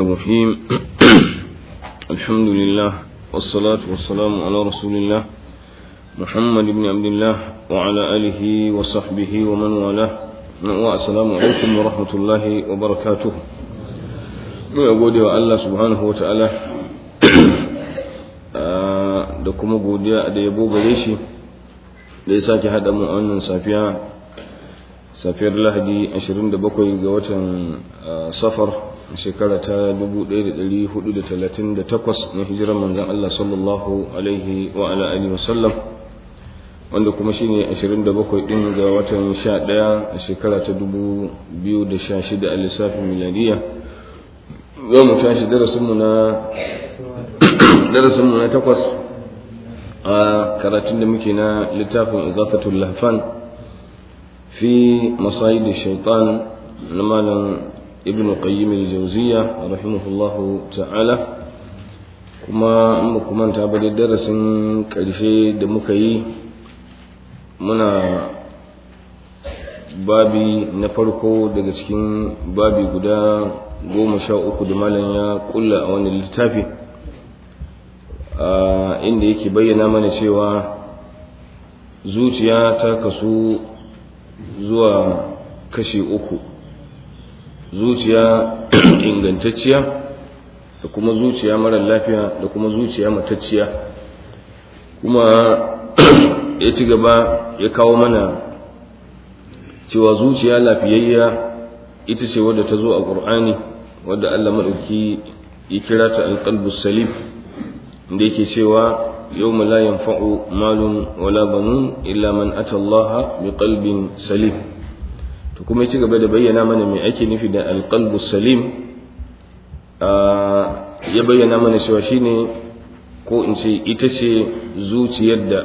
الرحيم الحمد لله والصلاة والسلام على رسول الله محمد بن عبد الله وعلى آله وصحبه ومن والاه والسلام عليكم ورحمة الله وبركاته mu ya gode wa Allah subhanahu wa ta'ala da kuma godiya da yabo gare shi da ya sake haɗa mu a wannan safiya safiyar lahadi 27 ga watan safar shekara ta 1438 na hijirar manzan Allah sallallahu alaihi wa ala alihi wasallam wanda kuma shine 27 din ga watan 11 a shekara ta 2016 a lissafin miladiya za mu tashi darasinmu na darasinmu na takwas a karatun da muke na littafin igafatul lahfan fi masayid shaitan na malam ibn qayyim al-jawziya rahimahullahu ta'ala kuma in ba kuma ta bari darasin karshe da muka yi muna babi na farko daga cikin babi guda goma sha uku da malam ya kulla a wani littafi inda yake bayyana mana cewa zuciya ta kasu zuwa kashi uku zuciya ingantacciya da kuma zuciya marar lafiya da kuma zuciya matacciya kuma ya ci gaba ya kawo mana cewa zuciya lafiyayya ita ce wadda ta zo a ƙur'ani wadda Allah maɗauki ya kira ta alƙalbus salim da yake cewa yau la yanfa'u malun wala banun illa man ata Allah bi qalbin salim to kuma ya ci gaba da bayyana mana me ake nufi da alqalbus salim ya bayyana mana cewa shine ko in ce ita ce zuciyar da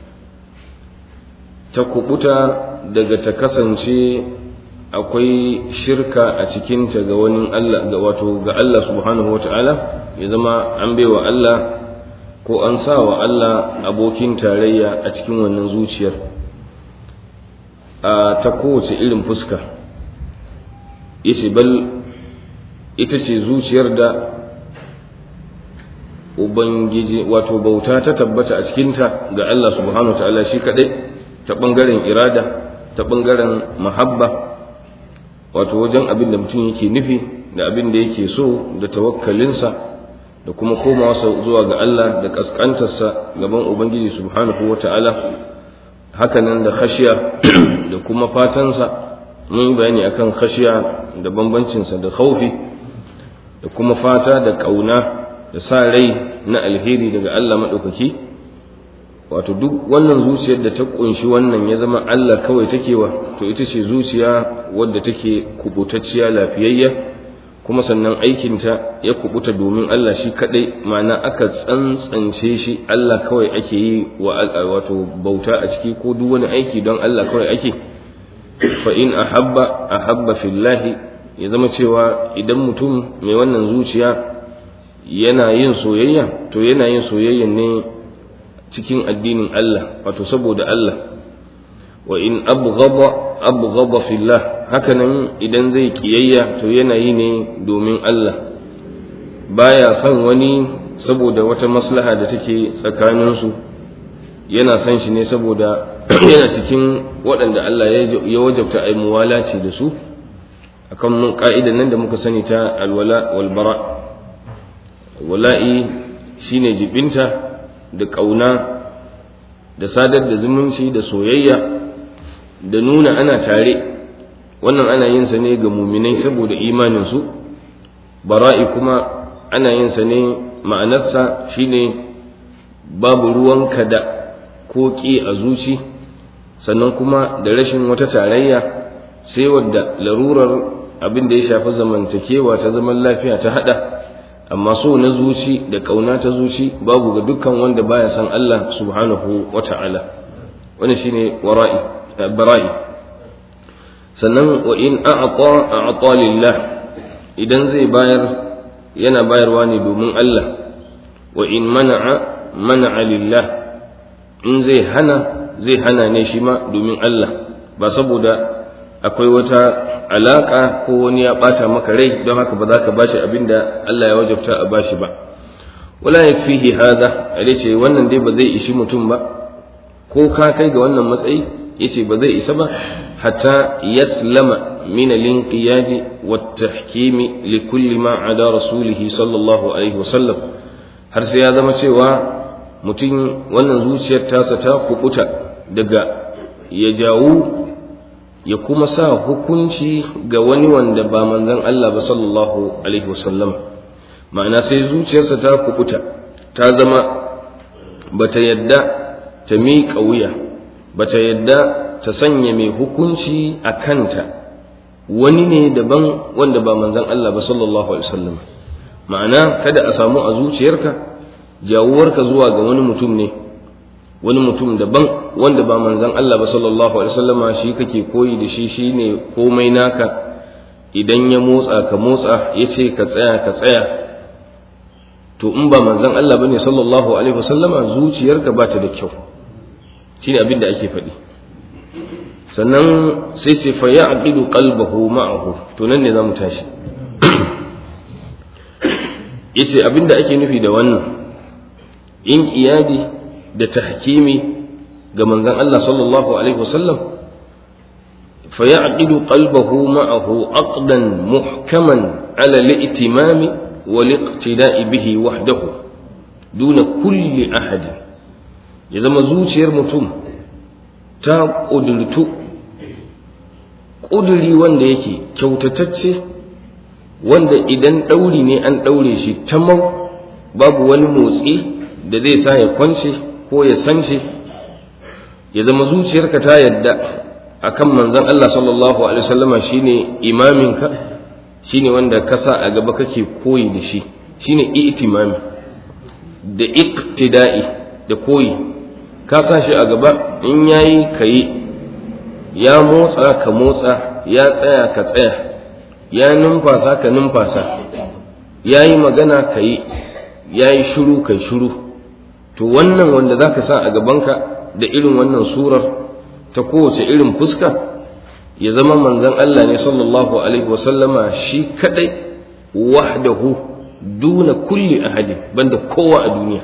ta kubuta daga ta kasance akwai shirka a cikinta ga wani Allah ga wato ga Allah subhanahu wata'ala ya zama an baiwa Allah ko an sa wa Allah abokin tarayya a cikin wannan zuciyar a ta kowace irin fuska yace bal ita ce zuciyar da ubangiji wato bauta ta tabbata a cikinta ga Allah subhanahu wata'ala shi kadai ta bangaren irada ta bangaren mahabba wato wajen abin da mutum yake nufi da abin da yake so da tawakkalinsa da kuma komawa zuwa ga Allah da kaskantarsa gaban Ubangiji subhanahu wata'ala hakanan da khashiya da kuma fatansa mun yi bayani akan khashiya da bambancinsa da khaufi da kuma fata da kauna da sa rai na alheri daga Allah maɗaukaki wato duk wannan zuciyar da ta kunshi wannan ya zama Allah kawai take wa to ita ce zuciya wadda take kubutacciya lafiyayya kuma sannan aikinta ya kubuta domin Allah shi kadai ma'ana aka tsantsance shi Allah kawai ake yi wa wato bauta a ciki ko duk wani aiki don Allah kawai ake fa in ahabba ahabba fillahi ya zama cewa idan mutum mai wannan zuciya yana yin soyayya to yana yin soyayya ne cikin addinin Allah wato saboda Allah wa in abghada abghada fillah hakanan idan zai kiyayya to yana yi ne domin Allah baya son wani saboda wata maslaha da take tsakanin su yana son shi ne saboda yana cikin waɗanda Allah ya wajabta ai muwalaci da su akan mun ka'idan nan da muka sani ta alwala wal bara wala'i shine jibinta da ƙauna da sadar da zumunci da soyayya da nuna ana tare wannan ana yin sa ne ga muminai saboda imaninsu bara'i kuma ana yin sa ne ma'anarsa shine babu ruwanka da ko ƙi a zuci sannan kuma da rashin wata tarayya sai wadda larurar abin da ya shafi zamantakewa ta zaman lafiya ta hada amma so na zuci da ƙauna ta zuci babu ga dukkan wanda baya san Allah subhanahu wa ta'ala wani shine wara'i bara'i sannan wa in a'ta a'ta lillah idan zai bayar yana bayarwa ne domin Allah wa in mana'a mana'a lillah in zai hana zai hana ne shi ma domin Allah ba saboda akwai wata alaka ko wani ya bata maka rai don haka ba za ka bashi abin da Allah ya wajabta a bashi ba wala yakfihi hadha ce wannan dai ba zai ishi mutum ba ko ka kai ga wannan matsayi yace ba zai isa ba hatta yaslama min al-inqiyad wa at-tahkim li kulli ma ada rasulih sallallahu alaihi wasallam har sai ya zama cewa mutum wannan zuciyar tasa ta kubuta daga ya jawo ya kuma sa hukunci ga wani wanda ba manzon Allah ba sallallahu alaihi wasallam ma'ana sai zuciyarsa ta kubuta ta zama bata yadda ta miƙa wuya bata yadda ta sanya mai hukunci a kanta wani ne daban wanda ba manzon Allah ba sallallahu alaihi wasallam ma'ana kada a samu a zuciyarka jawuwarka zuwa ga wani mutum ne wani mutum daban wanda ba manzon Allah ba sallallahu alaihi wasallama shi kake koyi da shi shine komai naka idan ya motsa ka motsa yace ka tsaya ka tsaya to in ba manzon Allah bane sallallahu alaihi wasallama zuciyarka ba ta da kyau shine abin da ake faɗi sannan sai ce fa ya'qidu qalbahu ma'ahu to nan ne zamu tashi yace abin da ake nufi da wannan in iyadi da tahkimi ga manzon Allah sallallahu alaihi wasallam fa ya'qidu qalbahu ma'ahu aqdan muhkaman ala al-i'timam wal iqtida'i bihi wahdahu duna kulli ahad ya zama zuciyar mutum ta kudurtu kuduri wanda yake kyautatacce wanda idan ɗauri ne an ɗaure shi tamau babu wani motsi da zai sa ya kwance ko ya sance ya zama zuciyarka ta yadda akan manzon Allah sallallahu alaihi wasallama shine imaminka shine wanda ka sa a gaba kake koyi da shi shine itimami da iqtida'i da koyi ka sa shi a gaba in yayi kayi ya motsa ka motsa ya tsaya ka tsaya ya numfasa ka numfasa ya yi magana ka yi ya yi shuru kai shuru to wannan wanda za ka sa a gabanka da irin wannan surar ta kowace irin fuska ya zama manzan Allah ne sallallahu alaihi wasallama shi kadai wahdahu duna kulli ahadin banda kowa a duniya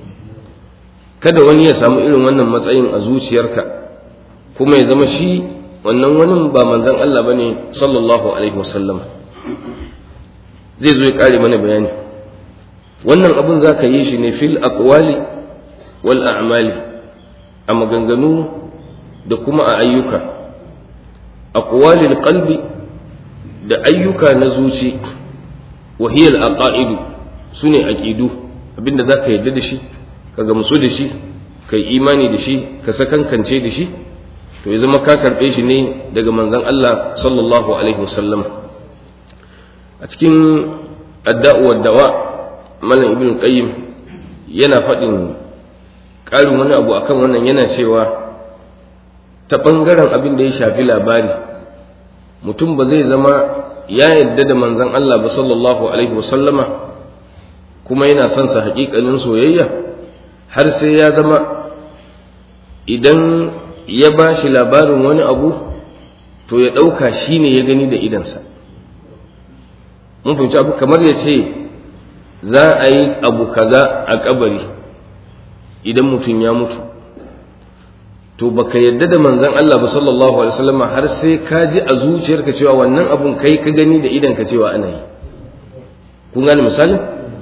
kada wani ya samu irin wannan matsayin a zuciyarka kuma ya zama shi wannan wani ba manzan Allah bane sallallahu alaihi wasallam zai zo ya kare mana bayani wannan abun za ka yi shi ne fil aqwali wal a'mali a maganganu da kuma a ayyuka aqwalil qalbi da ayyuka na zuci wa hiya al aqaidu sune aqidu abinda zaka yarda da shi ka gamsu da shi kai imani da shi ka sakankance da shi to ya zama ka karɓe shi ne daga manzon Allah sallallahu alaihi wasallam a cikin adda'u wa dawa malam ibn qayyim yana faɗin ƙarin wani abu akan wannan yana cewa ta ɓangaren abin da ya shafi labari mutum ba zai zama ya yadda da manzon Allah ba sallallahu alaihi wasallama kuma yana son sa haƙiƙanin soyayya har sai ya zama idan ya ba shi labarin wani abu to ya ɗauka shi ne ya gani da idansa mun fahimci abu kamar ya ce za a yi abu kaza a kabari idan mutum ya mutu to baka yadda da manzon Allah ba sallallahu alaihi wasallam har sai ka ji a zuciyarka cewa wannan abun kai ka gani da idanka cewa ana yi kun gane misali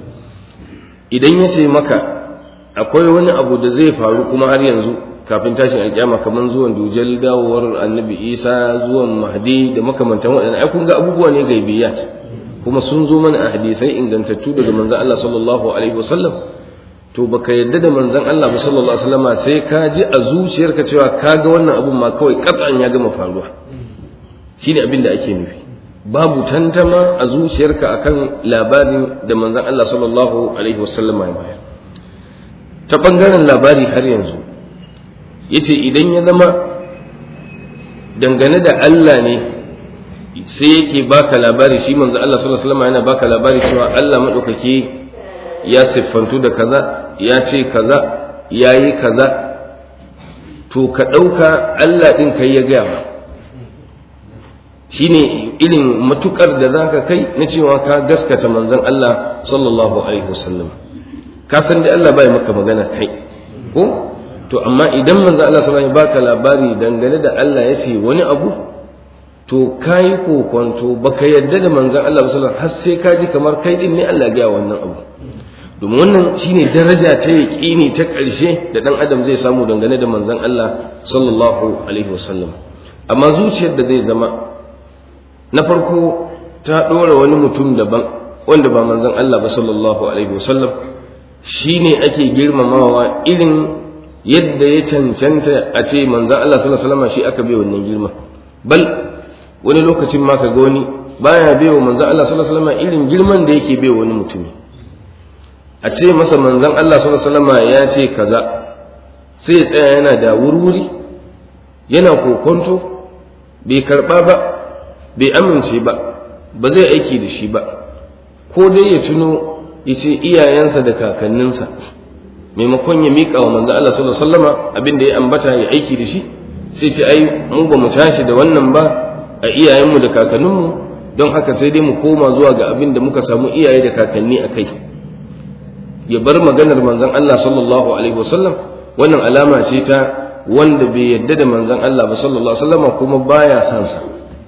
idan ya ce maka akwai wani abu da zai faru kuma har yanzu kafin tashin alƙiyama kamar zuwan dujal dawowar annabi isa zuwan mahdi da makamantan waɗannan ai kun ga abubuwa ne gaibiyat kuma sun zo mana a hadisai ingantattu daga manzon Allah sallallahu alaihi wasallam to baka yadda da manzon Allah ba sallallahu alaihi wasallam sai ka ji a zuciyarka cewa ka ga wannan abun ma kawai katsan ya gama faruwa shine abin da ake nufi babu tantama a zuciyarka akan labarin da manzon Allah sallallahu alaihi wasallam ya bayar ta bangaren labari har yanzu yace idan ya zama dangane da Allah ne sai yake baka labari shi manzo Allah sallallahu alaihi wasallam yana baka labari cewa Allah madaukake ya siffantu da kaza ya ce kaza yayi kaza to ka dauka Allah din kai ya gaya shine irin matukar da zaka kai na cewa ka gaskata manzon Allah sallallahu alaihi wasallam ka san da Allah bai maka magana kai ko to amma idan manzon Allah sallallahu alaihi baka labari dangane da Allah ya ce wani abu to kai kokonto baka yadda da manzon Allah sallallahu alaihi har sai ka ji kamar kai din ne Allah ya ga wannan abu domin wannan shine daraja ta yaƙini ta ƙarshe da ɗan adam zai samu dangane da manzon Allah sallallahu alaihi wasallam amma zuciyar da zai zama na farko ta ɗora wani mutum daban wanda ba manzon Allah ba sallallahu alaihi wasallam shine ake girmamawa irin yadda ya cancanta a ce manzon Allah sallallahu alaihi wasallam shi aka bai wannan girma bal wani lokacin ma ka ga wani baya bai wa manzon Allah sallallahu alaihi wasallam irin girman da yake bai wani mutumi a ce masa manzon Allah sallallahu alaihi wasallam ya ce kaza sai ya tsaya yana da wurwuri yana kokonto bai karba ba bai amince ba ba zai aiki da shi ba ko dai ya tuno ya ce iyayensa da kakanninsa maimakon ya miƙa wa manzon Allah sallallahu alaihi wasallam abin da ya ambata ya aiki da shi sai ce ai mu ba mu tashi da wannan ba a iyayenmu da kakanninmu don haka sai dai mu koma zuwa ga abin da muka samu iyaye da kakanni a kai ya bar maganar manzon Allah sallallahu alaihi wasallam wannan alama ce ta wanda bai yadda da manzon Allah ba sallallahu alaihi wasallam kuma baya son sa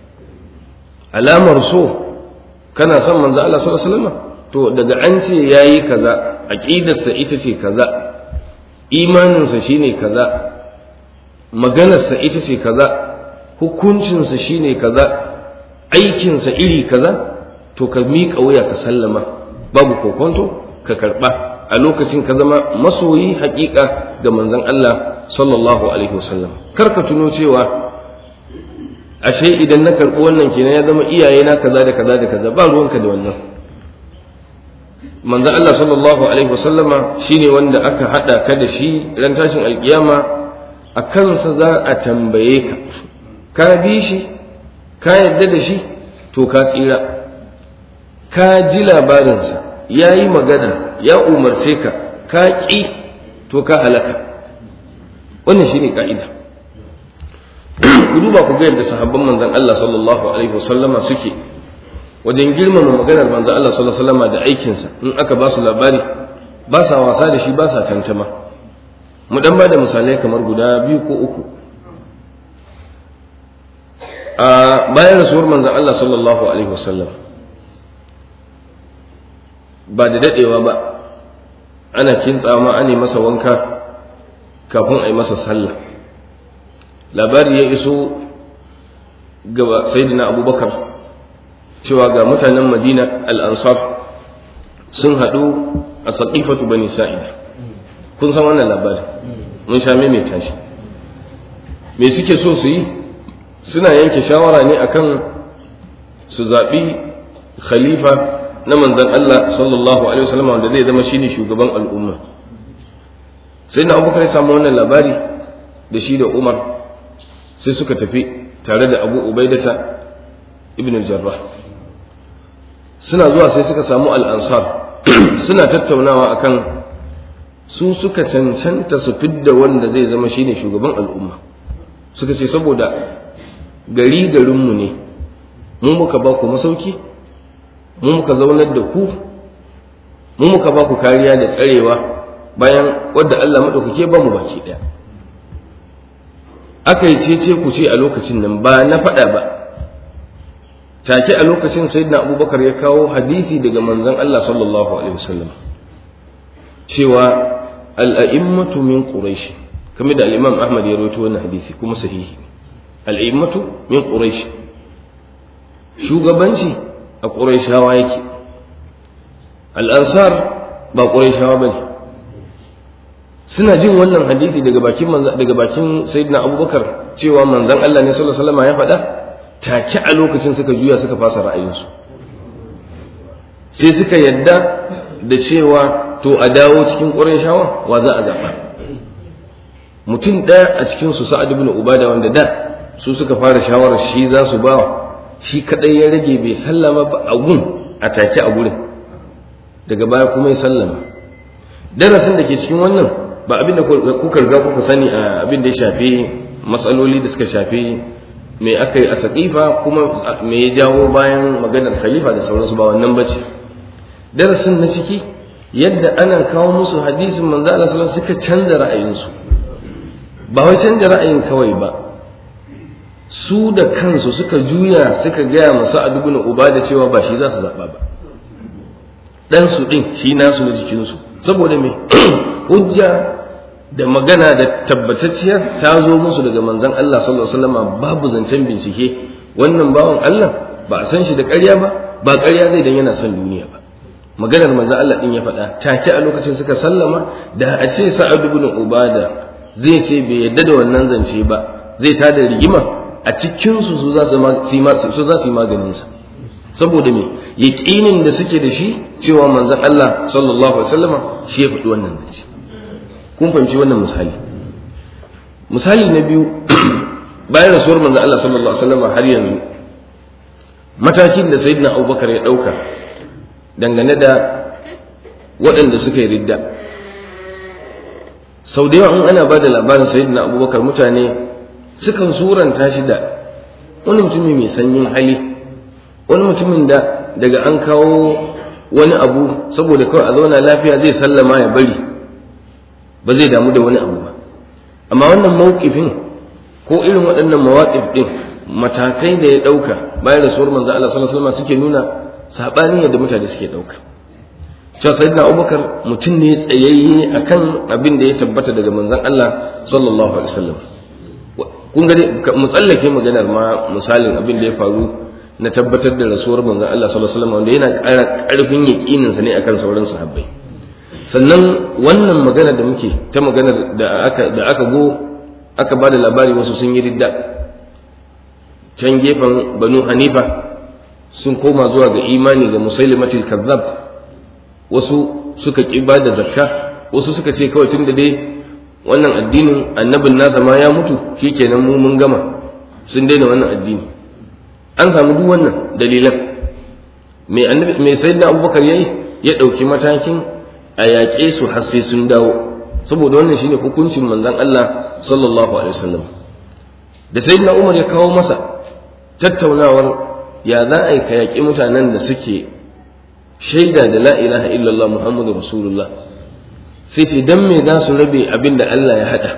alamar so kana son manzon Allah sallallahu alaihi wasallam to daga an ce yayi kaza aqidarsa ita ce kaza imaninsa shine kaza maganarsa ita ce kaza hukuncinsa shine kaza aikinsa iri kaza to ka miƙa wuya ka sallama babu kokonto ka karɓa a lokacin ka zama masoyi haƙiƙa ga manzon Allah sallallahu alaihi wasallam kar ka tuno cewa ashe idan na karɓi wannan kenan ya zama iyaye na kaza da kaza da kaza ba ruwanka da wannan manzon Allah sallallahu alaihi wasallama shine wanda aka hada ka da shi ran tashin alkiyama a kansa za a tambaye ka ka bi shi ka yadda da shi to ka tsira ka ji labarinsa ya yi magana ya umarce ka ka ƙi to ka halaka wannan shi ne ƙa'ida ku duba ku ga yadda sahabban manzan Allah sallallahu alaihi wasallama suke wajen girmama maganar manzan Allah sallallahu alaihi wasallama da aikinsa in aka ba su labari ba sa wasa da shi ba sa tantama mu dan ba da misalai kamar guda biyu ko uku a bayan rasuwar manzan Allah sallallahu alaihi wasallam ba da dadewa ba ana kintsa ma ane masa wanka kafin a yi masa sallah labari ya iso ga sayyidina abubakar cewa ga mutanen madina al-ansar sun haɗu a saƙifatu bani sa'ida kun san wannan labari mun sha maimaita shi me suke so su yi suna yanke shawara ne akan su zaɓi khalifa na manzan Allah sallallahu alaihi wasallam wanda zai zama shine shugaban al'umma sai na abubakar ya samu wannan labari da shi da umar sai suka tafi tare da abu ubaidata ibn jarrah suna zuwa sai suka samu al'ansar suna tattaunawa akan su suka cancanta su fidda wanda zai zama shine shugaban al'umma suka ce saboda gari garinmu ne mu muka ba ku masauki mu muka zaunar da ku mu muka ba ku kariya da tsarewa bayan wadda Allah maɗaukake ba mu baki ɗaya aka yi cece ku ce a lokacin nan ba na faɗa ba take a lokacin sayyidina abubakar ya kawo hadisi daga manzon Allah sallallahu alaihi wasallam cewa al'a'immatu min quraish kamar da al-imam ahmad ya rawaito wannan hadisi kuma sahihi al'immatu min quraish shugabanci a quraishawa yake al'ansar ba quraishawa bane suna jin wannan hadisi daga bakin daga bakin sayyidina abubakar cewa manzon Allah ne sallallahu alaihi wasallam ya faɗa take a lokacin suka juya suka fasa ra'ayinsu sai suka yadda da cewa to a dawo cikin quraishawa wa za a zaɓa mutum ɗaya a cikin su sa'ad ibn ubada wanda da su suka fara shawarar shi za su ba shi kadai ya rage bai sallama ba a gun a take a gurin daga baya kuma ya sallama darasin da ke cikin wannan ba abin da kuka riga kuka sani a abin da ya shafi matsaloli da suka shafi me aka yi a saƙifa kuma me ya jawo bayan maganar khalifa da sauransu ba wannan bace darasin na ciki yadda ana kawo musu hadisin manzo Allah sallallahu suka canza ra'ayinsu ba wai canza ra'ayin kawai ba su da kansu suka juya suka gaya masu adubin uba da cewa ba shi za su zaɓa ba ɗan su ɗin shi nasu na jikinsu saboda me hujja da magana da tabbatacciyar ta zo musu daga manzon Allah sallallahu alaihi wasallam babu zancen bincike wannan bawan Allah ba a san shi da ƙarya ba ba ƙarya zai dan yana son duniya ba maganar manzon Allah din ya faɗa take a lokacin suka sallama da a ce Sa'ad ibn Ubada zai ce bai yadda da wannan zance ba zai tada rigima a cikin su su za su su za su yi maganin sa saboda me yaqinin da suke da shi cewa manzon Allah sallallahu alaihi wasallam shi ya faɗi wannan zance kun fahimci wannan misali misali na biyu bayan rasuwar manzo Allah sallallahu alaihi wasallam har yanzu matakin da sayyidina Abubakar ya dauka dangane da waɗanda suka yi ridda sau da yawa in ana ba da labarin sayyidina Abubakar mutane sukan suranta shi da wani mutumi mai sanyin hali wani mutumin da daga an kawo wani abu saboda kawai a zauna lafiya zai sallama ya bari ba zai damu da wani abu ba amma wannan mawqifin ko irin waɗannan mawaƙif ɗin matakai da ya ɗauka bayan rasuwar manzo Allah sallallahu alaihi wasallam suke nuna sabanin yadda mutane suke ɗauka cewa sayyidina Abubakar mutum ne tsayayye akan abin da ya tabbata daga manzon Allah sallallahu alaihi wasallam kun ga mu tsallake maganar ma misalin abin da ya faru na tabbatar da rasuwar manzon Allah sallallahu alaihi wasallam wanda yana ƙara ƙarfin yaƙinin sa ne akan sauran sahabbai sannan wannan magana da muke ta maganar da aka da aka go aka bada labari wasu sun yi ridda can gefen banu hanifa sun koma zuwa ga imani ga musailimatul kazzab wasu suka ki ba da zakka wasu suka ce kawai tun da dai wannan addinin annabin nasa ma ya mutu shikenan mu mun gama sun daina wannan addini an samu duk wannan dalilan mai annabi mai sayyidina abubakar yayi ya dauki matakin a yaƙe su har sai sun dawo saboda wannan shine hukuncin manzon Allah sallallahu alaihi wasallam da sayyidina Umar ya kawo masa tattaunawar ya za a yi ka yaƙi mutanen da suke shaida da la ilaha illallah muhammadu rasulullah sai ce dan me za su rabe abin da Allah ya haɗa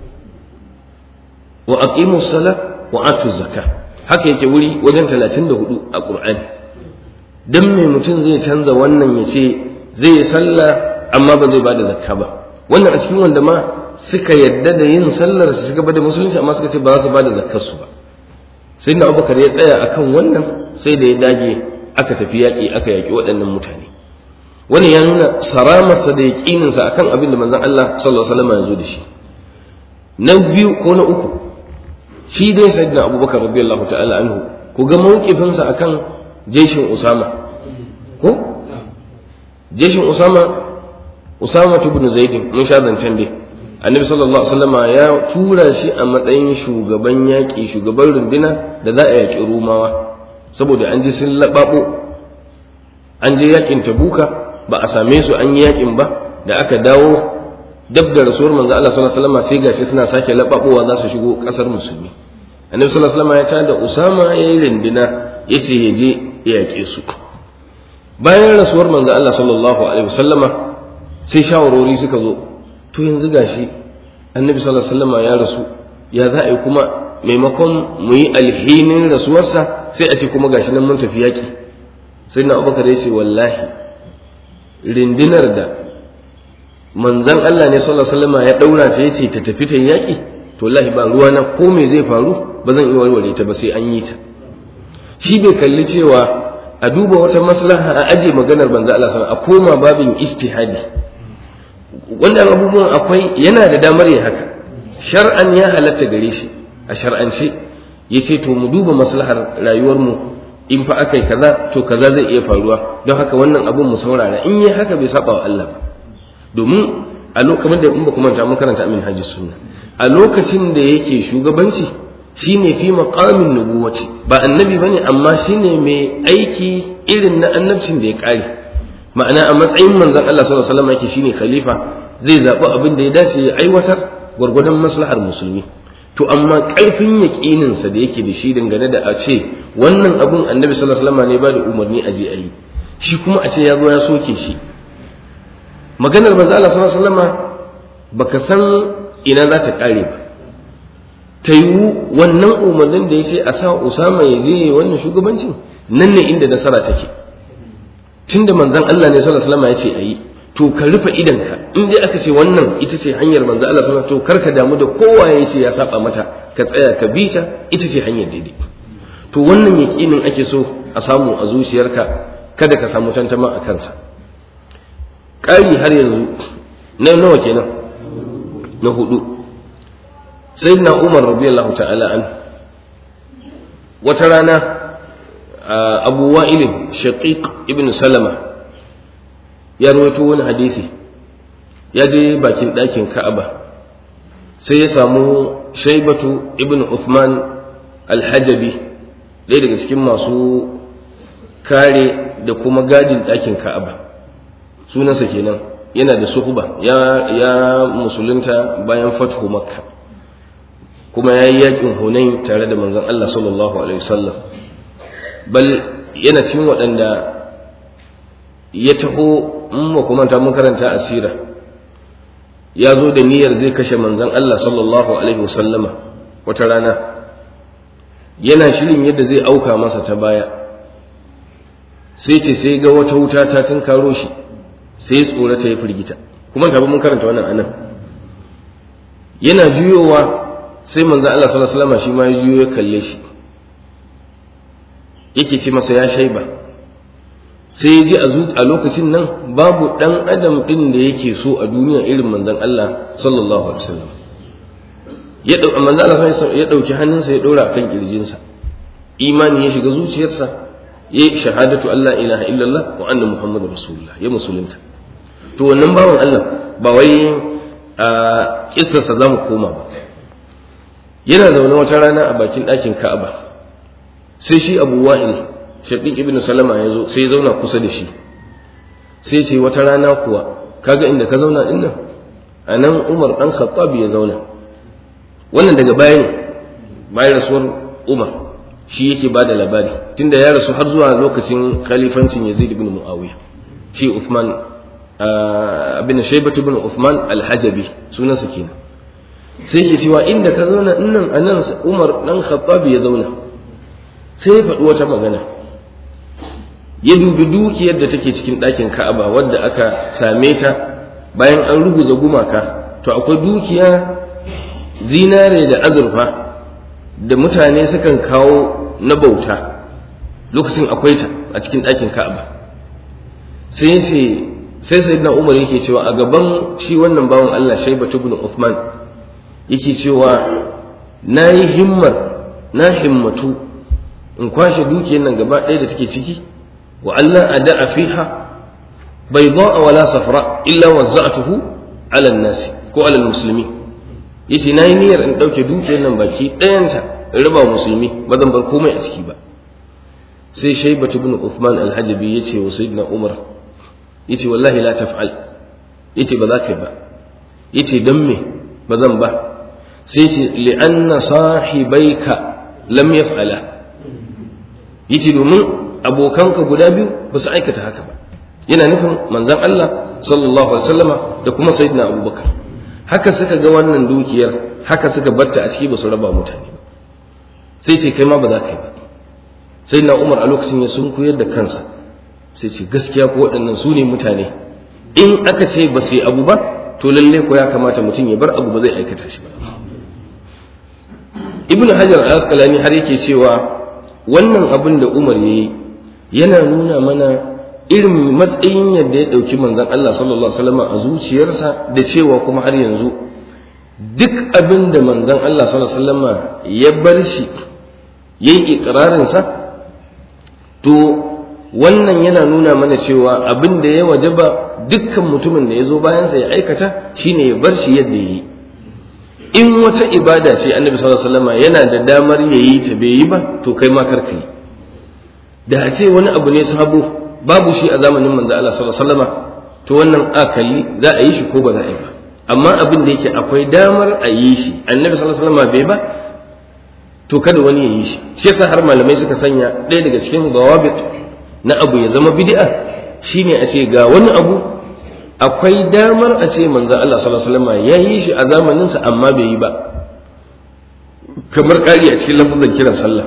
wa aqimu sala wa atu zakka haka yake wuri wajen 34 a Qur'ani dan me mutum zai canza wannan ya ce zai yi sallah amma ba zai bada zakka ba wannan a cikin wanda ma suka yadda da yin sallar su shiga da musulunci amma suka ce ba za su bada zakkar su ba sai na abubakar ya tsaya akan wannan sai da ya dage aka tafi yaƙi aka yaƙi waɗannan mutane wannan ya nuna saramarsa da yaƙininsa akan abin da manzon Allah sallallahu alaihi wasallam ya zo da shi na biyu ko na uku shi dai sayyidina abubakar radiyallahu ta'ala anhu ku ga mawqifinsa akan jeshin usama ko jeshin usama usama ibn zaid mun sha zancen dai annabi sallallahu alaihi wasallam ya tura shi a matsayin shugaban yaƙi shugaban runduna da za a yaƙi rumawa saboda an ji sun laɓaɓo an je yaƙin tabuka ba a same su an yi yaƙin ba da aka dawo dab da rasuwar manzo Allah sallallahu alaihi wasallam sai gashi suna sake laɓaɓowa za su shigo ƙasar musulmi annabi sallallahu alaihi wasallam ya tada usama yayi runduna yace ya je ya yaƙe su bayan rasuwar manzo Allah sallallahu alaihi wasallama sai shawarori suka zo to yanzu gashi annabi sallallahu alaihi wasallam ya rasu ya za a yi kuma maimakon mu yi alhinin rasuwarsa sai a ce kuma gashi nan mun tafi yaƙi sai na abubakar ya ce wallahi rindinar da manzan Allah ne sallallahu alaihi wasallam ya daura ta yace ta tafi ta yaƙi to wallahi ba ruwa na ko me zai faru ba zan iya warware ta ba sai an yi ta shi bai kalli cewa a duba wata maslaha a aje maganar manzan Allah sallallahu alaihi wasallam a koma babin ijtihadi wannan abubuwan akwai yana da damar yin haka shar'an ya halatta gare shi a shar'ance ya ce to mu duba maslahar rayuwarmu in fa aka yi kaza to kaza zai iya faruwa don haka wannan abun mu saurara in yi haka bai saba wa Allah ba domin a lokacin da in ba kuma ta mun karanta amin hajji sunna a lokacin da yake shugabanci shine fi maqamin nubuwati ba annabi bane amma shine mai aiki irin na annabcin da ya kare ma'ana a matsayin manzon Allah sallallahu alaihi wasallam yake shine khalifa zai zaɓi abin da ya dace ya aiwatar gwargwadon maslahar musulmi to amma ƙarfin yaƙininsa da yake da shi dangane da a ce wannan abun annabi sallallahu alaihi wasallam ne ba da umarni a je a yi shi kuma a ce ya zo ya soke shi maganar manzo Allah sallallahu alaihi wasallam baka san ina za ta kare ba ta yiwu wannan umarnin da ya ce a sa Usama ya je wannan shugabancin nan ne inda nasara take tunda manzon Allah ne sallallahu alaihi wasallam ya ce a yi to ka rufe idanka in dai aka ce wannan ita ce hanyar manzo Allah sallallahu alaihi wasallam to karka damu da kowa ya ce ya saba mata ka tsaya ka bi ta ita ce hanyar daidai to wannan yaqinin ake so a samu a zuciyarka kada ka samu tantama a kansa ƙari har yanzu na nawa kenan na hudu sayyidina Umar radiyallahu ta'ala an wata rana Abu Wa'il Shaqiq ibn Salama ya rawaito wani hadisi ya je bakin ɗakin ka'aba sai ya samu shaibatu ibn Uthman alhajabi ɗaya daga cikin masu kare da kuma gadin ɗakin ka'aba sunansa kenan yana da suhuba ya, ya musulunta bayan fathu makka kuma ya yi yakin hunain tare da manzon Allah sallallahu alaihi wasallam bal yana cikin waɗanda ya taho in ba kuma ta mun karanta asira ya zo da niyyar zai kashe manzon Allah sallallahu alaihi wasallama wata rana yana shirin yadda zai auka masa ta baya sai ce sai ga wata wuta ta tun karo shi sai tsorata ya firgita kuma ta mun karanta wannan anan yana juyowa sai manzon Allah sallallahu alaihi wasallama shi ma ya juyo ya kalle shi yake ce masa ya shaiba sai ya ji a lokacin nan babu ɗan adam ɗin da yake so a duniya irin manzan Allah sallallahu alaihi wasallam ya manzan Allah ya ɗauki hannunsa ya ɗora akan kirjinsa imani ya shiga zuciyarsa ya yi shahadatu Allah ilaha illallah wa anna muhammadu rasulullah ya musulunta to wannan bawan Allah ba wai a kissarsa za mu koma ba yana zaune wata rana a bakin ɗakin Ka'aba sai shi Abu Wa'il shaqiq ibn salama ya zo sai ya zauna kusa da shi sai ce wata rana kuwa kaga inda ka zauna din nan a nan umar dan khattab ya zauna wannan daga baya ne bayan rasuwar umar shi yake ba da labari tunda ya rasu har zuwa lokacin khalifancin yazid ibn muawiya shi uthman abin shaybat ibn uthman al-hajabi sunansa kenan sai yake cewa inda ka zauna din nan a nan umar dan khattab ya zauna sai ya faɗi wata magana ya dubi dukiyar da take cikin ɗakin ka'aba wadda aka same ta bayan an ruguza gumaka to akwai dukiya zinare da azurfa da mutane sukan kawo na bauta lokacin akwai ta a cikin ɗakin ka'aba sai sai sai sayyidina umar yake cewa a gaban shi wannan bawan Allah shaibatu ibn Uthman yake cewa na yi himmar na himmatu in kwashe dukiyar nan gaba ɗaya da take ciki wa Allah a da'a fiha bai a wala safra illa wazza'tuhu ala nasi ko ala musulmi yace nayi niyyar in ɗauke dukiyar nan baki ɗayanta in raba musulmi ba zan bar komai a ciki ba sai shaibatu ibn Uthman al-Hajabi yace wa sayyidina Umar yace wallahi la taf'al yace ba za ka yi ba yace dan me ba zan ba sai ce li'anna sahibaika lam yaf'ala yace domin abokanka guda biyu ba su aikata haka ba yana nufin manzon Allah sallallahu alaihi wasallama da kuma sayyidina Abubakar haka suka ga wannan dukiyar haka suka batta a ciki ba su raba mutane ba sai ce kai ma ba za ka yi ba sayyidina Umar a lokacin ya sun koyar da kansa sai ce gaskiya ko waɗannan su ne mutane in aka ce ba su yi abu ba to lalle ko ya kamata mutum ya bar abu ba zai aikata shi ba ibnu hajar al-asqalani har yake cewa wannan abin da umar yayi yana nuna mana irin matsayin yadda ya ɗauki manzon Allah sallallahu alaihi wasallam a zuciyarsa da cewa kuma har yanzu duk abin da manzon Allah sallallahu alaihi wasallam ya bar shi yayi ikrarin sa to wannan yana nuna mana cewa abin da ya wajaba dukkan mutumin da ya zo bayansa ya aikata shine ya bar shi yadda ya yi in wata ibada ce annabi sallallahu alaihi wasallam yana da damar ya yi ta bai yi ba to kai ma karka yi da a ce wani abu ne sabo babu shi a zamanin manzo Allah sallallahu alaihi wasallam to wannan akali za a yi shi ko ba za a yi ba amma abin da yake akwai damar a yi shi annabi sallallahu alaihi wasallam bai ba to kada wani ya yi shi shi yasa har malamai suka sanya ɗaya daga cikin dawabit na abu ya zama bid'a shine a ce ga wani abu akwai damar a ce manzo Allah sallallahu alaihi wasallam ya yi shi a zamanin sa amma bai yi ba kamar ƙari a cikin lafazin kiran sallah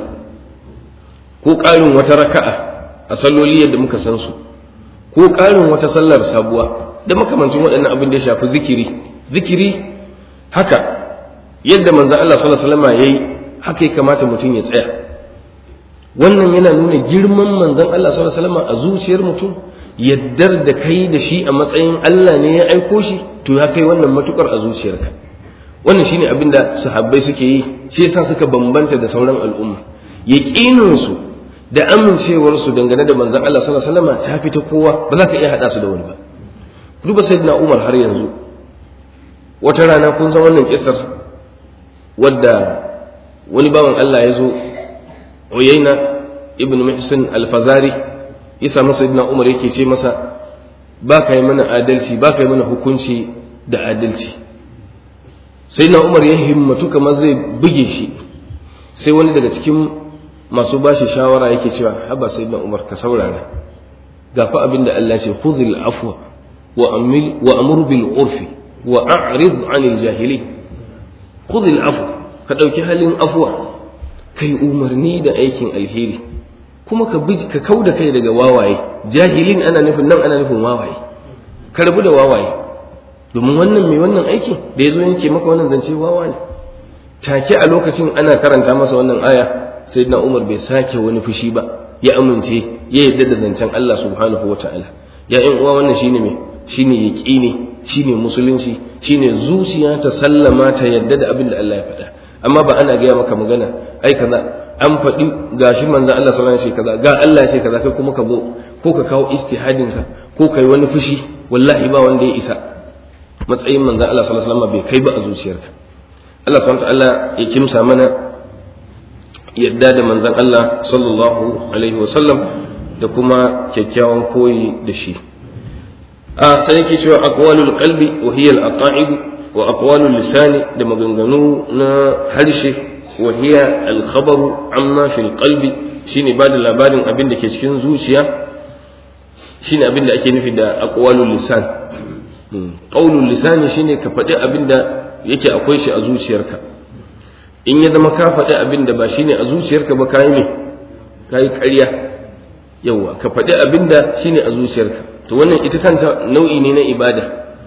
ko ƙarin wata raka'a a salloli yadda muka san su ko ƙarin wata sallar sabuwa da makamancin waɗannan abin da ya shafi zikiri zikiri haka yadda manzo Allah sallallahu alaihi wasallam yayi haka ya kamata mutum ya tsaya wannan yana nuna girman manzon Allah sallallahu alaihi wasallam a zuciyar mutum yaddar da kai da shi a matsayin Allah ne ya aiko shi to ya kai wannan matukar a zuciyarka wannan shine abin da sahabbai suke yi shi yasa suka bambanta da sauran al'umma yaqinin su da amincewar su dangane da manzon Allah sallallahu alaihi wasallam ta fita kowa ba za ka iya hada su da wani ba duba sayyidina Umar har yanzu wata rana kun san wannan kisar wadda wani bawan Allah ya zo Uyayna ibn Muhsin al-Fazari ya samu sayyidina Umar yake ce masa ba ka yi mana adalci ba ka yi mana hukunci da adalci sayyidina Umar ya himmatu kamar zai buge shi sai wani daga cikin masu bashi shawara yake cewa haba sayyidina Umar ka saurara gafa abinda Allah ce khudhil afwa wa amil wa amur bil urfi wa a'rid 'anil jahili khudhil afwa ka dauki halin afwa kai umarni da aikin alheri kuma ka bi ka kauda kai daga wawaye jahilin ana nufin nan ana nufin wawaye ka rabu da wawaye domin wannan mai wannan aikin da yazo yanke maka wannan zance wawa ne take a lokacin ana karanta masa wannan aya sayyidina Umar bai sake wani fushi ba ya amince ya yarda da zancen Allah subhanahu wataala ya ƴan uwa wannan shine me shine yaqini shine musulunci shine zuciya ta sallama ta yadda da abin da Allah ya faɗa amma ba ana gaya maka magana ai kaza an faɗi gashi manzon Allah sallallahu alaihi wasallam kaza ga Allah ce kaza kai kuma ka zo ko ka kawo istihadin ka ko kai wani fushi wallahi ba wanda ya isa matsayin manzon Allah sallallahu alaihi wasallam bai kai ba a zuciyarka Allah subhanahu ta'ala ya kimsa mana yadda da manzon Allah sallallahu alaihi wasallam da kuma kyakkyawan koyi da shi a sai yake cewa aqwalul qalbi wa hiya al-aqaid wa aqwalul lisani da maganganu na harshe wa hiya al-khabaru amma fil qalbi shine bada labarin abin da ke cikin zuciya shine abin da ake nufi da aqwalul lisan qaulul lisani shine ka faɗi abin da yake akwai shi a zuciyarka in ya zama ka faɗi abin da ba shine a zuciyarka ba kayi ne kayi ƙarya yawa ka faɗi abin da shine a zuciyarka to wannan ita kanta nau'i ne na ibada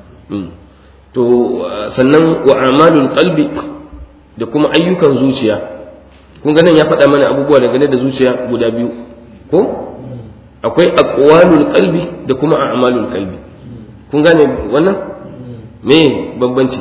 to sannan wa amalul qalbi da kuma ayyukan zuciya kun ga nan ya faɗa mana abubuwa dangane da zuciya guda biyu ko akwai aqwalul qalbi da kuma a'malul qalbi kun gane wannan me bambanci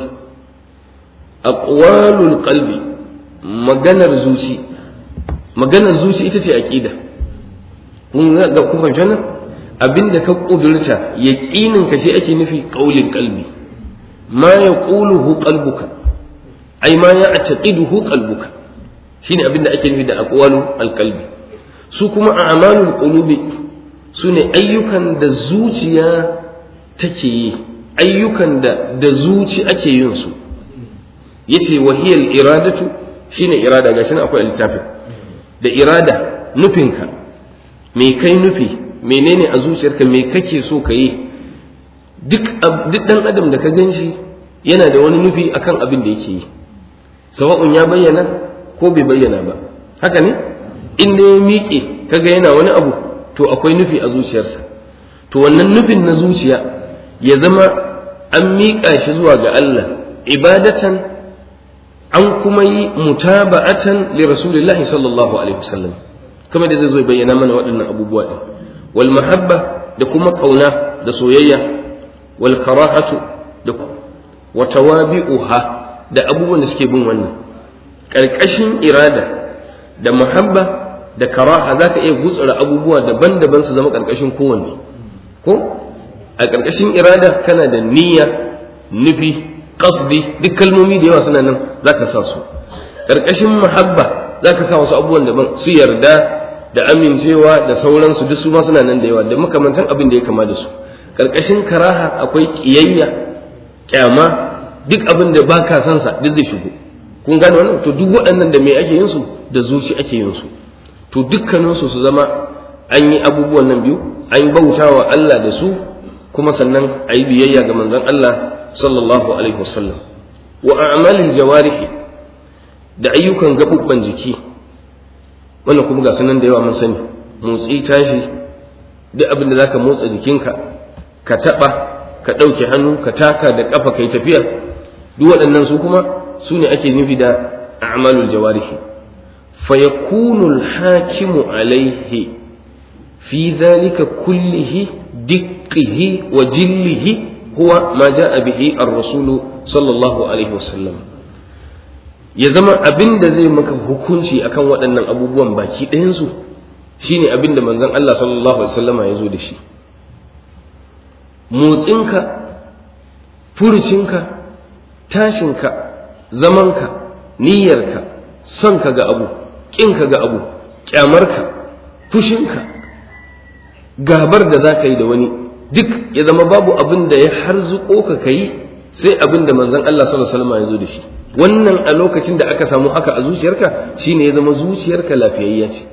aqwalul qalbi maganar zuci maganar zuci ita ce aqida kun ga kun fahimci wannan abinda ka kudurta yaqinin ka shi ake nufi qaulin qalbi ma yaquluhu qalbuka ai ma ya'taqiduhu qalbuka shine abinda ake nufi da aqwalu alqalbi su kuma a'malul qulubi sune ayyukan da zuciya take yi ayyukan da da zuci ake yin su yace wahiyal iradatu shine irada gashi akwai littafin da irada nufinka me kai nufi menene a zuciyarka me kake so ka yi duk duk dan adam da ka gan shi yana da wani nufi akan abin da yake yi sawa'un ya bayyana ko bai bayyana ba haka ne in da ya miƙe kaga yana wani abu to akwai nufi a zuciyarsa to wannan nufin na zuciya ya zama an miƙa shi zuwa ga Allah ibadatan an kuma yi mutaba'atan li rasulillahi sallallahu alaihi wasallam kamar da zai zo bayyana mana waɗannan abubuwa ɗin wal mahabba da kuma kauna da soyayya wal karahatu da wa tawabi'uha da abubuwan da suke bin wannan ƙarƙashin irada da mahabba da karaha za ka iya gutsura abubuwa daban-daban su zama ƙarƙashin kowanne ko a ƙarƙashin irada kana da niyya nufi qasdi duk kalmomi da yawa suna nan za ka sa su ƙarƙashin mahabba za ka sa wasu abubuwan daban su yarda da amincewa da sauransu duk su ma suna nan da yawa da makamantan abin da ya kama da su ƙarƙashin karaha akwai ƙiyayya ƙyama duk abin da ba ka san sa duk zai shigo kun gane wannan to duk waɗannan da me ake yin su da zuci ake yin su to dukkaninsu su zama an yi abubuwan nan biyu an bauta wa Allah da su kuma sannan a yi biyayya ga manzon Allah sallallahu alaihi wasallam wa a'malil jawarihi da ayyukan gabubban jiki wannan kuma ga sanan da yawa mun sani motsi tashi duk abin da zaka motsa jikinka ka taba ka ɗauke hannu ka taka da ƙafa kai tafiya duk waɗannan su kuma su ne ake nufi da a'malul jawarihi fa yakunu al-hakimu alaihi fi dhalika kullihi diqqihi wa jillihi huwa ma ja'a bihi ar-rasulu sallallahu alaihi wasallam ya zama abin da zai maka hukunci akan waɗannan abubuwan baki ɗayansu shine abin da manzon Allah sallallahu alaihi wasallama ya zo da shi motsinka furucinka tashinka zamanka niyyarka sonka ga abu ƙinka ga abu ƙyamarka fushinka gabar da za ka yi da wani duk ya zama babu abin da ya harzuko ka ka yi sai abin da manzon Allah sallallahu alaihi wasallam ya zo da shi wannan a lokacin da aka samu haka a zuciyarka shine ya zama zuciyarka lafiyayya ce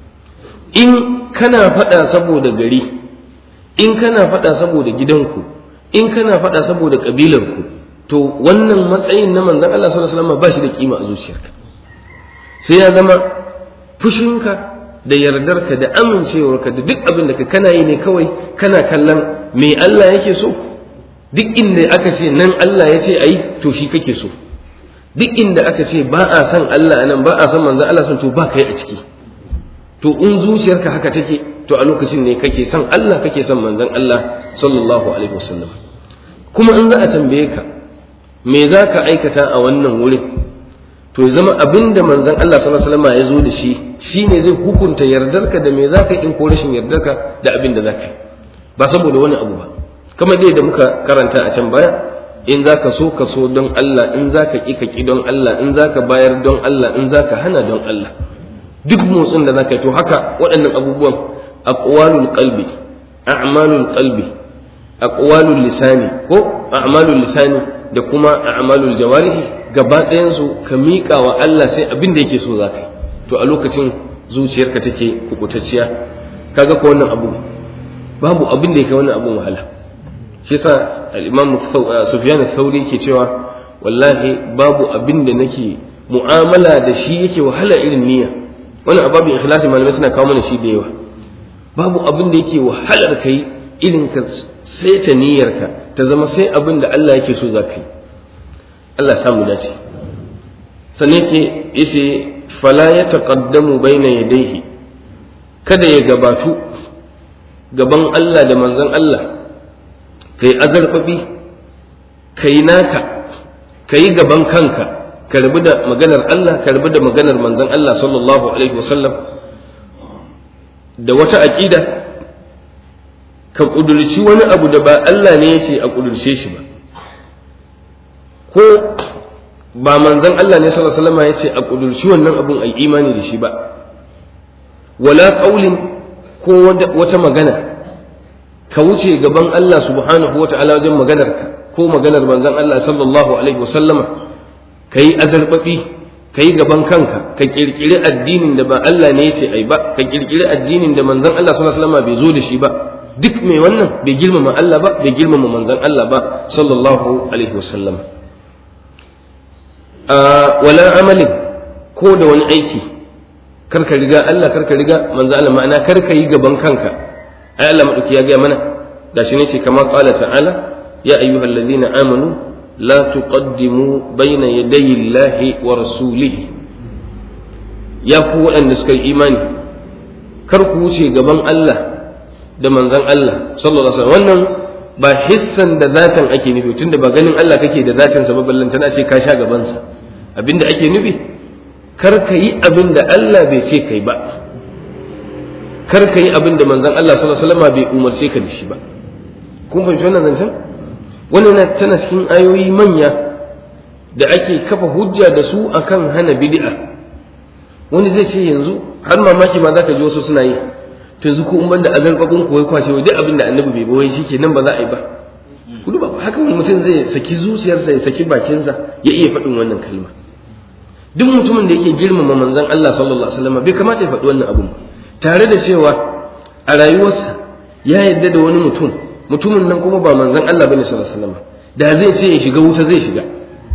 in kana faɗa saboda gari in kana faɗa saboda gidanku in kana faɗa saboda ƙabilarku to wannan matsayin na manzon Allah sallallahu alaihi wasallam ba shi da kima a zuciyarka sai ya zama fushinka da yardarka da amincewarka da duk abin da ka kana yi ne kawai kana kallon me Allah yake so duk inda aka ce nan Allah ya ce ayi to shi kake so duk inda aka ce ba a san Allah nan ba a san manzon Allah son to ba kai a ciki to in zuciyarka haka take to a lokacin ne kake son Allah kake son manzon Allah sallallahu alaihi wasallam kuma in za a tambaye ka me za ka aikata a wannan wurin to ya zama abin da manzon Allah sallallahu alaihi wasallam ya zo da shi shine zai hukunta yardarka da me za ka in ko rashin yardarka da abin da za ka yi ba saboda wani abu ba kamar dai da muka karanta a can baya in za ka so ka so don Allah in za ka ƙi ka ƙi don Allah in za ka bayar don Allah in za ka hana don Allah duk motsin da za ka yi to haka waɗannan abubuwan aqwalul qalbi a'malul qalbi aqwalul lisani ko a'malul lisani da kuma a'malul jawarihi gaba ɗayan su ka miƙa wa Allah sai abin da yake so za ka yi to a lokacin zuciyarka take kubutacciya kaga ko wannan abu babu abin da yake wannan abun wahala shi yasa al-imam Sufyan al-Thawri yake cewa wallahi babu abin da nake mu'amala da shi yake wahala irin niyya wannan ababin ikhlasi malamai suna kawo mana shi da yawa babu abin da yake wahalar kai irin ka saita niyyarka ta zama sai abin da Allah yake so za ka yi Allah samu dace sannan yake yace fala ya taqaddamu baina yadayhi kada ya gabatu gaban Allah da manzon Allah kai azarbabi kai naka kai gaban kanka ka rabu da maganar Allah ka rabu da maganar manzon Allah sallallahu alaihi wasallam da wata aqida ka kudurci wani abu da ba Allah ne ya ce a kudurce shi ba ko ba manzon Allah ne sallallahu alaihi wasallam ya ce a kudurci wannan abun ai imani da shi ba wala qaulin ko wata magana ka wuce gaban Allah subhanahu wata'ala wajen maganar ka ko maganar manzon Allah sallallahu alaihi wasallama kai azarbabi kai gaban kanka ka kirkiri addinin da ba Allah ne ya ce ai ba ka kirkiri addinin da manzon Allah sallallahu alaihi wasallama bai zo da shi ba duk mai wannan bai girmama Allah ba bai girmama manzon Allah ba sallallahu alaihi wasallam wala amalin ko da wani aiki karka riga Allah karka riga manzon Allah ma'ana karka yi gaban kanka ai Allah madauki ya ga mana gashi ne ce kamar qala ta'ala ya ayyuhalladhina amanu la tuqaddimu bayna yadayi Allahi wa rasulihi ya ku waɗanda suka yi imani kar ku wuce gaban Allah da manzan Allah sallallahu alaihi wasallam wannan ba hissan da zatin ake nufi tunda ba ganin Allah kake da zatin sa ba ballanta na ce ka sha gaban sa abinda ake nufi kar ka yi abin da Allah bai ce kai ba kar ka yi abin da manzan Allah sallallahu alaihi wasallam bai umarce ka da shi ba kun fahimci wannan zancen wannan tana cikin ayoyi manya da ake kafa hujja da su akan hana bid'a wani zai ce yanzu har mamaki ma zaka ji wasu suna yi to yanzu ko in banda azarbabin ko wai kwashe wai duk abin da annabi bai bawai shike nan ba za a yi ba kudu ba haka wani mutum zai saki zuciyarsa ya saki bakinsa ya iya faɗin wannan kalma duk mutumin da yake girmama manzon Allah sallallahu alaihi wasallam bai kamata ya faɗi wannan abun ba tare da cewa a rayuwarsa ya yarda da wani mutum mutumin nan kuma ba manzon Allah bane sallallahu alaihi wasallam da zai ce ya shiga wuta zai shiga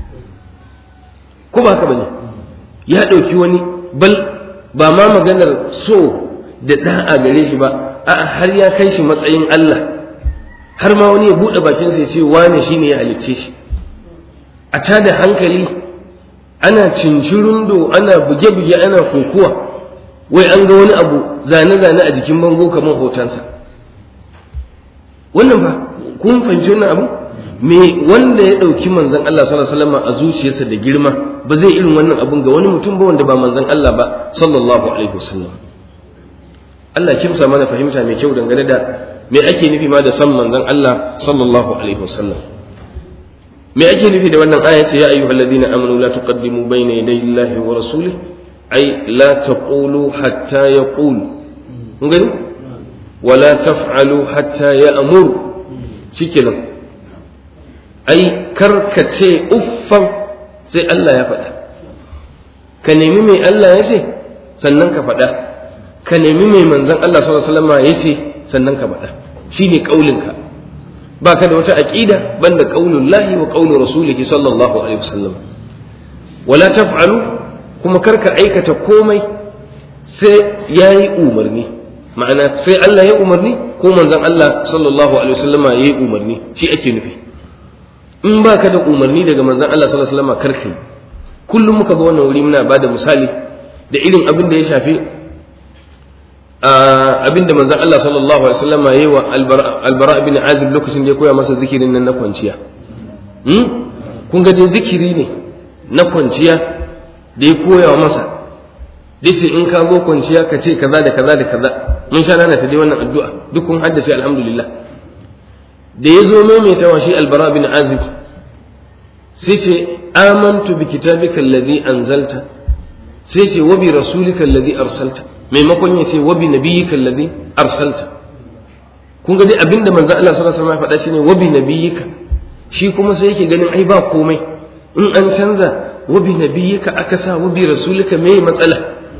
ko ba haka bane ya ɗauki wani bal ba ma maganar so da da'a gare shi ba a har ya kai shi matsayin Allah har ma wani ya buɗe bakinsa ya ce wane shine ya halicce shi a tada hankali ana cincirundo ana buge-buge ana kokuwa wai an ga wani abu zane-zane a jikin bango kamar hotonsa wannan ba kun fahimci wannan abu me wanda ya ɗauki manzon Allah sallallahu alaihi wasallam a zuciyarsa da girma ba zai irin wannan abun ga wani mutum ba wanda ba manzon Allah ba sallallahu alaihi wasallam Allah kimsa mana fahimta mai kyau dangane da me ake nufi ma da san manzon Allah sallallahu alaihi wasallam me ake nufi da wannan aya ce ya ayyuhal ladina amanu la tuqaddimu bayna yaday Allahi wa rasulih ay la taqulu hatta yaqul kun gani wala taf'alu hatta ya'mur shikenan ai karkace uffan sai Allah ya faɗa ka nemi mai Allah ya ce sannan ka faɗa ka nemi mai manzon Allah sallallahu alaihi wasallam ya ce sannan ka faɗa shine kaulinka ba ka da wata aqida banda qaulullahi wa qaulu rasulihi sallallahu alaihi wasallam wala taf'alu kuma karka aikata komai sai yayi umarni ma'ana sai Allah ya umarni ko manzon Allah sallallahu alaihi wasallam yayi umarni shi ake nufi in ba ka da umarni daga manzon Allah sallallahu alaihi wasallam karka kullum muka ga wannan wuri muna bada misali da irin abin da ya shafi abinda manzon Allah sallallahu alaihi wasallam yayi wa albara ibn azib lokacin da ya koya masa zikirin nan na kwanciya hmm? kun ga dai zikiri ne na kwanciya da ya koya masa dace in ka zo kwanciya ka ce kaza da kaza da kaza mun sha nana ta dai wannan addu'a duk kun haddace alhamdulillah da ya zo maimaita wa shi albara ibn azib sai ce amantu bi kitabika alladhi anzalta sai ce wa bi rasulika alladhi arsalta maimakon ya ce wa bi nabiyyika alladhi arsalta kun ga dai abinda manzo Allah sallallahu alaihi wasallam ya faɗa shine wa bi nabiyyika shi kuma sai yake ganin ai ba komai in an canza wa bi nabiyyika aka sa wa bi rasulika me matsala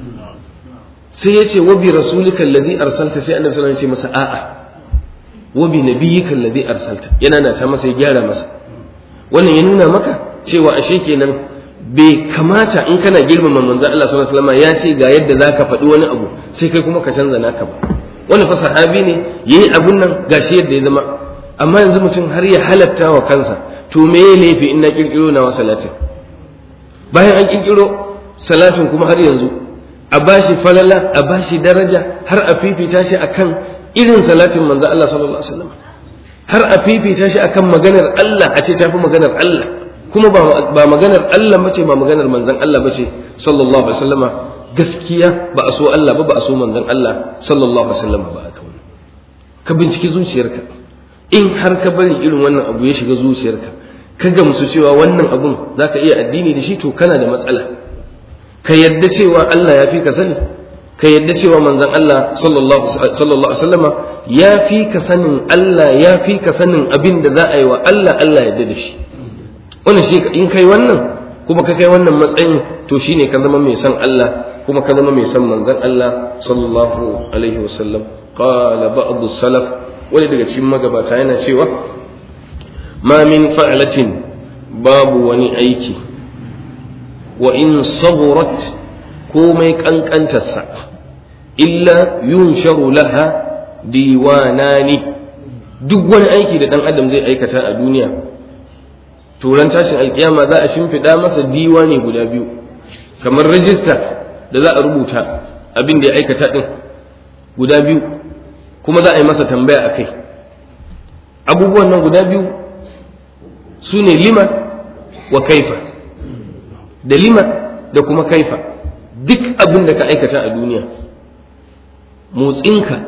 sai ya ce wa bi rasulika alladhi arsalta sai annabi sallallahu alaihi wasallam ya ce masa a'a wa bi nabiyyika alladhi arsalta yana na ta masa ya gyara masa wannan ya nuna maka cewa ashe kenan bai kamata in kana girmama manzo Allah sallallahu alaihi wasallam ya ce ga yadda zaka faɗi wani abu sai kai kuma ka canza naka ba wannan fa sahabi ne yayi abun nan gashi yadda ya zama amma yanzu mutum har ya halatta wa kansa to me ya laifi in na kirkiro na wa salatin bayan an kirkiro salatin kuma har yanzu a bashi falala a bashi daraja har a fifita shi akan irin salatin manzo Allah sallallahu alaihi wasallam har a fifita shi akan maganar Allah a ce tafi maganar Allah kuma ba maganar Allah bace ba maganar manzon Allah bace sallallahu alaihi wasallama gaskiya ba a so Allah ba ba a so manzon Allah sallallahu alaihi wasallama ba aka wani ka binciki zuciyarka in har ka bari irin wannan abu ya shiga zuciyarka ka gamsu cewa wannan abun zaka iya addini da shi to kana da matsala ka yadda cewa Allah ya fi ka sani ka yadda cewa manzon Allah sallallahu alaihi wasallama ya fi ka sanin Allah ya fi ka sanin abin da za a yi wa Allah Allah yadda da shi wannan shi in kai wannan kuma ka kai wannan matsayin to shine ka zama mai san Allah kuma ka zama mai san manzon Allah sallallahu alaihi wasallam qala ba'd salaf wani daga cikin magabata yana cewa ma min fa'latin babu wani aiki wa in saburat komai kankantarsa illa yunsharu laha diwanani duk wani aiki da dan adam zai aikata a duniya turan tashin alkiyama za a shimfiɗa masa diwani guda biyu kamar rajista da za a rubuta abin da ya aikata ɗin guda biyu kuma za a yi masa tambaya a kai abubuwan nan guda biyu su ne lima wa kaifa da lima da kuma kaifa duk abin da ka aikata a duniya motsinka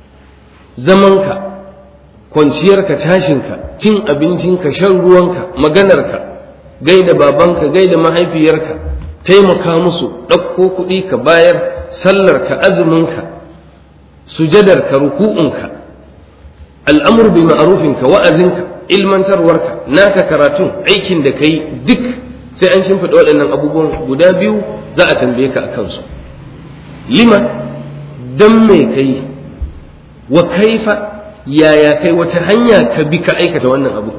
zamanka kwanciyarka tashinka cin abincinka shan ruwanka maganarka gaida babanka gaida mahaifiyarka taimaka musu ɗauko kuɗi ka bayar sallarka azuminka sujadarka ruku'unka al'amur bi ma'arufinka wa'azinka ilmantarwarka naka karatun aikin da kai duk sai an shimfiɗa waɗannan abubuwan guda biyu za a tambaye ka a kansu lima don me kai wa kaifa yaya kai wata hanya ka bi ka aikata wannan abu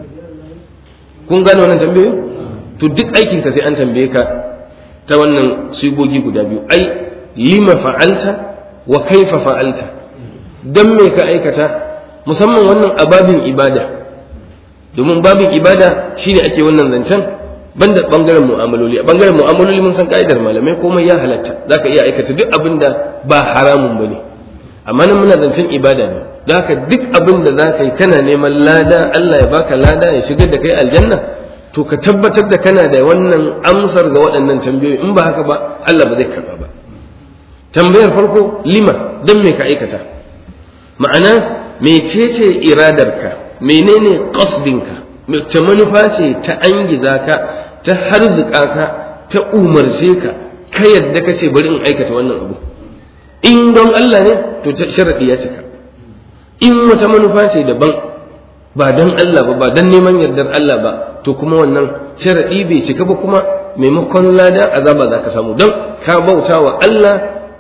kun gane wannan tambayoyi to duk aikin ka sai an tambaye ka ta wannan sigogi guda biyu ai lima fa'alta wa kaifa fa'alta don me ka aikata musamman wannan ababin ibada domin babin ibada shine ake wannan zancen banda bangaren mu'amaloli a bangaren mu'amaloli mun san ka'idar malamai komai ya halatta zaka iya aikata duk abin da ba haramun bane amma nan muna zancen ibada ne don haka duk abin da zaka yi kana neman lada Allah ya baka lada ya shigar da kai aljanna to ka tabbatar da kana da wannan amsar ga waɗannan tambayoyi in ba haka ba Allah ba zai karba ba tambayar farko lima dan me ka aikata ma'ana mecece iradarka menene qasdinka ta manufa ce ta angiza ka ta harzuka ka ta umarce ka ka yadda ka ce bari in aikata wannan abu in don Allah ne to sharaɗi ya cika in wata manufa ce daban ba don Allah ba ba don neman yardar Allah ba to kuma wannan sharaɗi bai cika ba kuma maimakon lada azaba za ka samu don ka bauta wa Allah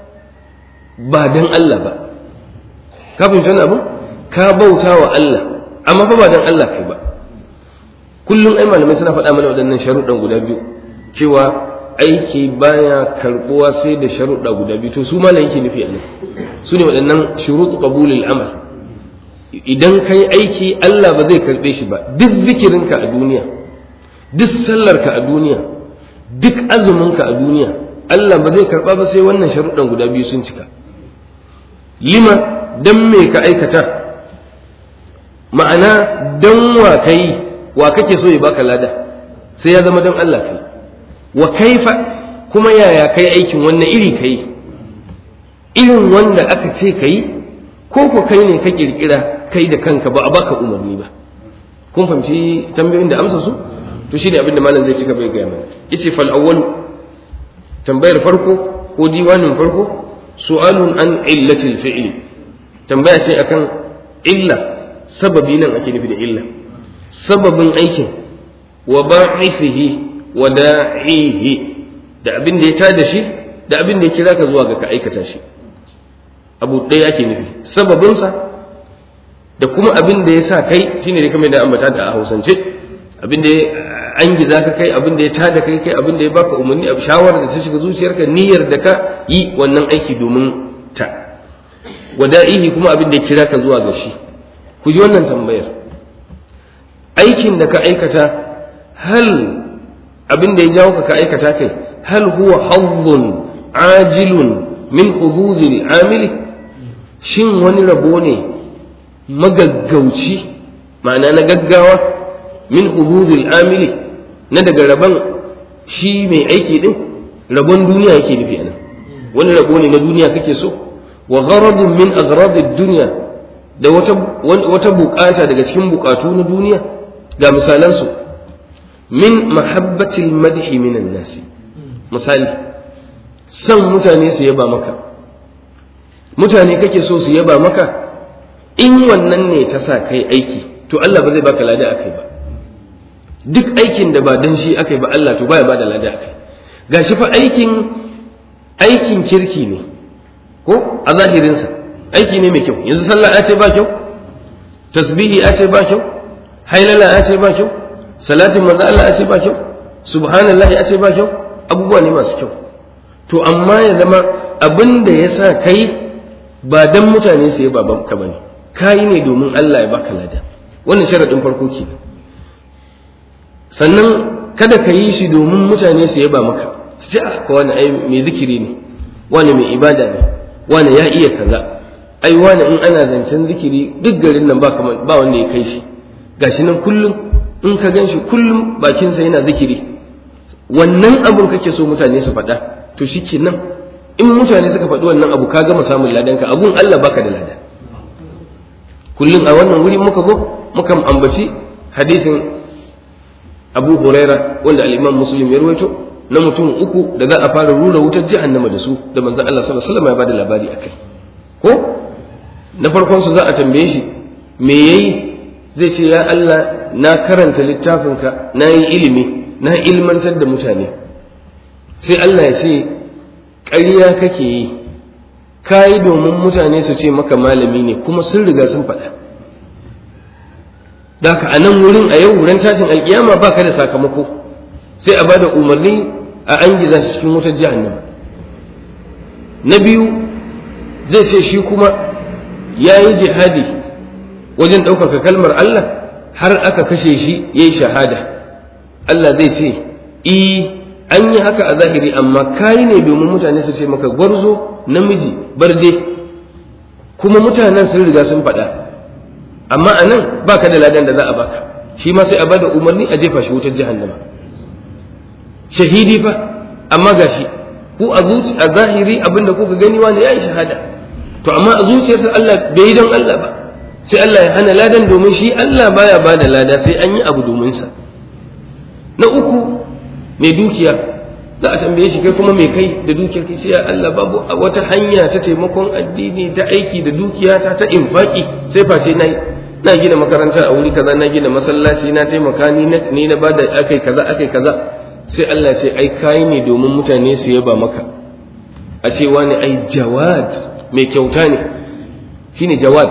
ba don Allah ba ka fahimci wani abu ka bauta wa Allah amma fa ba don Allah kai ba kullum ai malamai suna faɗa mana waɗannan sharuɗan guda biyu cewa aiki baya karɓuwa sai da sharuɗa guda biyu to su malam yake nufi a nan su ne waɗannan shurut qabulil amal idan kai aiki Allah ba zai karɓe shi ba duk zikirinka a duniya duk sallarka a duniya duk azuminka a duniya Allah ba zai karɓa ba sai wannan sharuɗan guda biyu sun cika lima dan me ka aikata ma'ana dan wa kai wa kake so ya baka lada sai ya zama don Allah kai wa kaifa kuma yaya kai aikin wannan iri kai irin wanda aka ce kai ko ko kai ne ka kirkira kai da kanka ba a baka umarni ba kun fahimci tambayoyin da amsa su to shine abin da malam zai cika bai gaya mana yace fal awwal tambayar farko ko diwanin farko su'alun an illatil fi'li tambaya ce akan illa sababi nan ake nufi da illa sababin aikin wa ba'ithihi wa da'ihi da abin da ya tada shi da abin da ya kira ka zuwa ga ka aikata shi abu ɗaya ake nufi sababinsa da kuma abin da ya sa kai shine ne kamar da ambata da a hausance abin da an giza ka kai abin da ya tada kai kai abin da ya baka umarni a shawarar da ta shiga zuciyarka niyyar da ka yi wannan aiki domin ta wada'ihi kuma abin da ya kira ka zuwa ga shi ku ji wannan tambayar aikin da ka aikata hal abin da ya jawo ka ka aikata kai hal huwa hazzun ajilun min hududil amili shin wani rabo ne magaggauci ma'ana na gaggawa min hududil amili na daga rabon shi mai aiki din rabon duniya yake nufi anan wani rabo ne na duniya kake so wa gharadun min agradid dunya da wata wata bukata daga cikin bukatu na duniya ga misalansu min mahabbatil madhi minan nasi misali san mutane su yaba maka mutane kake so su yaba maka in wannan ne ta sa kai aiki to Allah ba zai baka lada akai ba duk aikin da ba dan shi akai ba Allah to baya bada lada akai gashi fa aikin aikin kirki ne ko a zahirinsa aiki ne mai kyau yanzu sallah ya ce ba kyau tasbihi ya ce ba kyau hailala ya ce ba kyau salatin manzo Allah ya ce ba kyau subhanallah ya ce ba kyau abubuwa ne masu kyau to amma ya zama abin da ya sa kai ba dan mutane su yaba ka bane kai ne domin Allah ya baka lada wannan sharadin farko ke sannan kada ka yi shi domin mutane su yaba maka su ce ko wani ai mai zikiri ne wani mai ibada ne wani ya iya kaza ai wani in ana zancen zikiri duk garin nan ba ba wanda ya kai shi gashi nan kullum in ka gan shi kullum bakinsa yana zikiri wannan abun kake so mutane su faɗa to shi nan in mutane suka faɗi wannan abu ka gama samun ladanka abun Allah baka da lada kullum a wannan wuri muka zo muka ambaci hadithin Abu Huraira wanda al-Imam Muslim ya rawaito na mutum uku da za a fara rura wutar jahannama da su da manzon Allah sallallahu alaihi wasallam ya bada labari akai ko na farkon su za a tambaye shi me yayi zai ce ya Allah na karanta littafinka na yi ilimi na ilmantar da mutane sai Allah ya ce ƙarya kake yi ka yi domin mutane su ce maka malami ne kuma sun riga sun faɗa da ka a nan wurin a yau wurin tashin alkiyama ba ka da sakamako sai a bada umarni a an giza shi cikin wutar jahannama na biyu zai ce shi kuma ya yi jihadi wajen ɗaukaka kalmar Allah har aka kashe shi ya yi shahada Allah zai ce i an yi haka a zahiri amma kayi ne domin mutane su ce maka gwarzo namiji barde kuma mutanen sun riga sun faɗa amma a nan ba ka da ladan da za a baka shi ma sai a bada umarni a jefa shi wutar jahannama shahidi fa amma gashi ku a a zahiri abinda kuka gani wani ya yi shahada to amma a zuciyarsa Allah bai yi don Allah ba sai Allah ya hana ladan domin shi Allah baya ba da lada sai an yi abu domin sa na uku mai dukiya za a tambaye shi kai kuma mai kai da dukiyar kai sai Allah babu wata hanya ta taimakon addini ta aiki da dukiya ta ta infaki sai face nayi na gina makaranta a wuri kaza na gina masallaci na taimaka ni na ni na bada akai kaza akai kaza sai Allah ce ai kai ne domin mutane su yaba maka a ce wani ai jawad mai kyauta ne shine jawad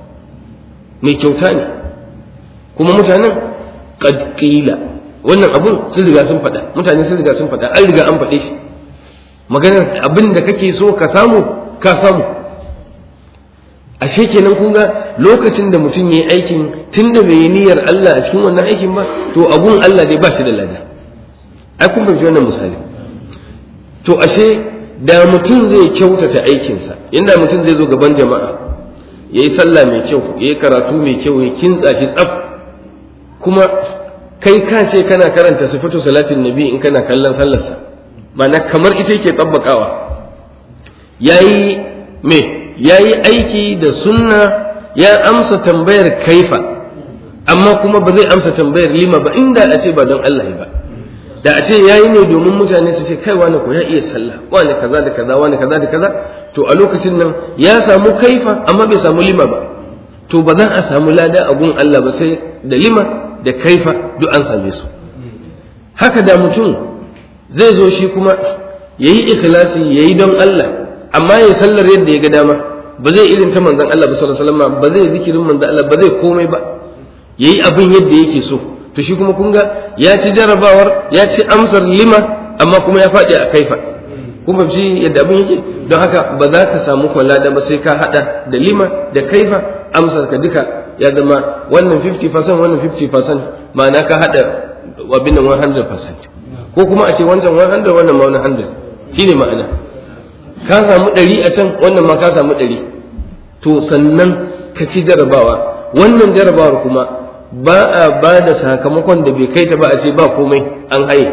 mai kyauta ne kuma mutanen qad qila wannan abun sun riga sun faɗa mutane sun riga sun faɗa an riga an faɗe shi maganar abin da kake so ka samu ka samu ashe kenan kun ga lokacin da mutum ya yi aikin tun da bai yi niyyar Allah a cikin wannan aikin ba to abun Allah dai ba shi da lada ai kun fahimci wannan misali to ashe da mutum zai kyautata aikinsa inda mutum zai zo gaban jama'a ya yi sallah mai kyau ya yi karatu mai kyau ya kintsa shi tsaf kuma kai ka ce kana karanta sifatu salatin nabi in kana kallon sallarsa ma'ana kamar ita yake tabbakawa yayi me yayi aiki da sunna ya amsa tambayar kaifa amma kuma ba zai amsa tambayar lima ba inda a ce ba don Allah ba da a ce yayi ne domin mutane su ce kai wani ko ya iya sallah wani kaza da kaza wani kaza da kaza to a lokacin nan ya samu kaifa amma bai samu lima ba to ba za a samu lada a gun Allah ba sai da lima da kaifa duk an same su haka da mutum zai zo shi kuma ya yi ikhlasi ya yi don Allah amma ya sallar yadda ya ga dama ba zai irin ta manzan Allah ba sallallahu alaihi wasallam ba zai zikirin manzan Allah ba zai komai ba yayi abin yadda yake so to shi kuma kun ga ya ci jarabawar ya ci amsar lima amma kuma ya faɗi a kaifa kun fahimci yadda abin yake don haka ba za ka samu kwala da ba sai ka haɗa da lima da kaifa amsar ka duka ya zama wannan 50% wannan 50% ma'ana ka haɗa abin nan 100% ko kuma a ce wancan 100 wannan ma 100 shine ma'ana ka samu 100 a can wannan ma ka samu 100 to sannan ka ci jarabawa wannan jarabawar kuma ba a ba da sakamakon da bai kai ta ba a ce ba komai an haye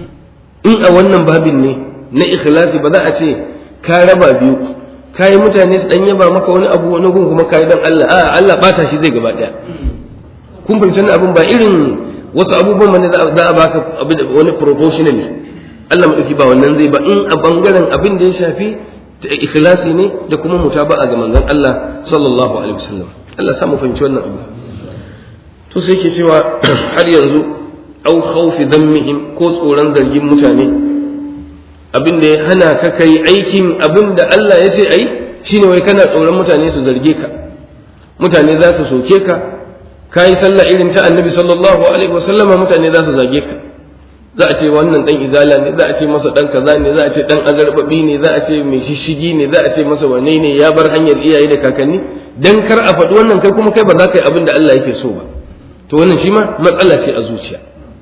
in a wannan babin ne na ikhlasi ba za a ce ka raba biyu kayi mutane su dan yaba maka wani abu wani gun kuma kayi dan Allah a Allah bata shi zai gaba daya kun fahimci wannan abun ba irin wasu abubuwan ne za a baka wani proportionally Allah madauki ba wannan zai ba in a bangaren abin da ya shafi ikhlasi ne da kuma mutaba'a ga manzon Allah sallallahu alaihi wasallam Allah sa mu fahimci wannan abu to sai yake cewa har yanzu au khawfi dhammihim ko tsoron zargin mutane abin da ya hana ka kai aikin abin da Allah ya ce ai shine wai kana tsoron mutane su zarge ka mutane za su soke ka ka yi sallah irin ta annabi sallallahu alaihi wasallama mutane za su zage ka za a ce wannan dan izala ne za a ce masa dan kaza ne za a ce dan azarbabi ne za a ce mai shishigi ne za a ce masa wane ne ya bar hanyar iyaye da kakanni dan kar a faɗi wannan kai kuma kai ba za ka yi abin da Allah yake so ba to wannan shi ma matsala ce a zuciya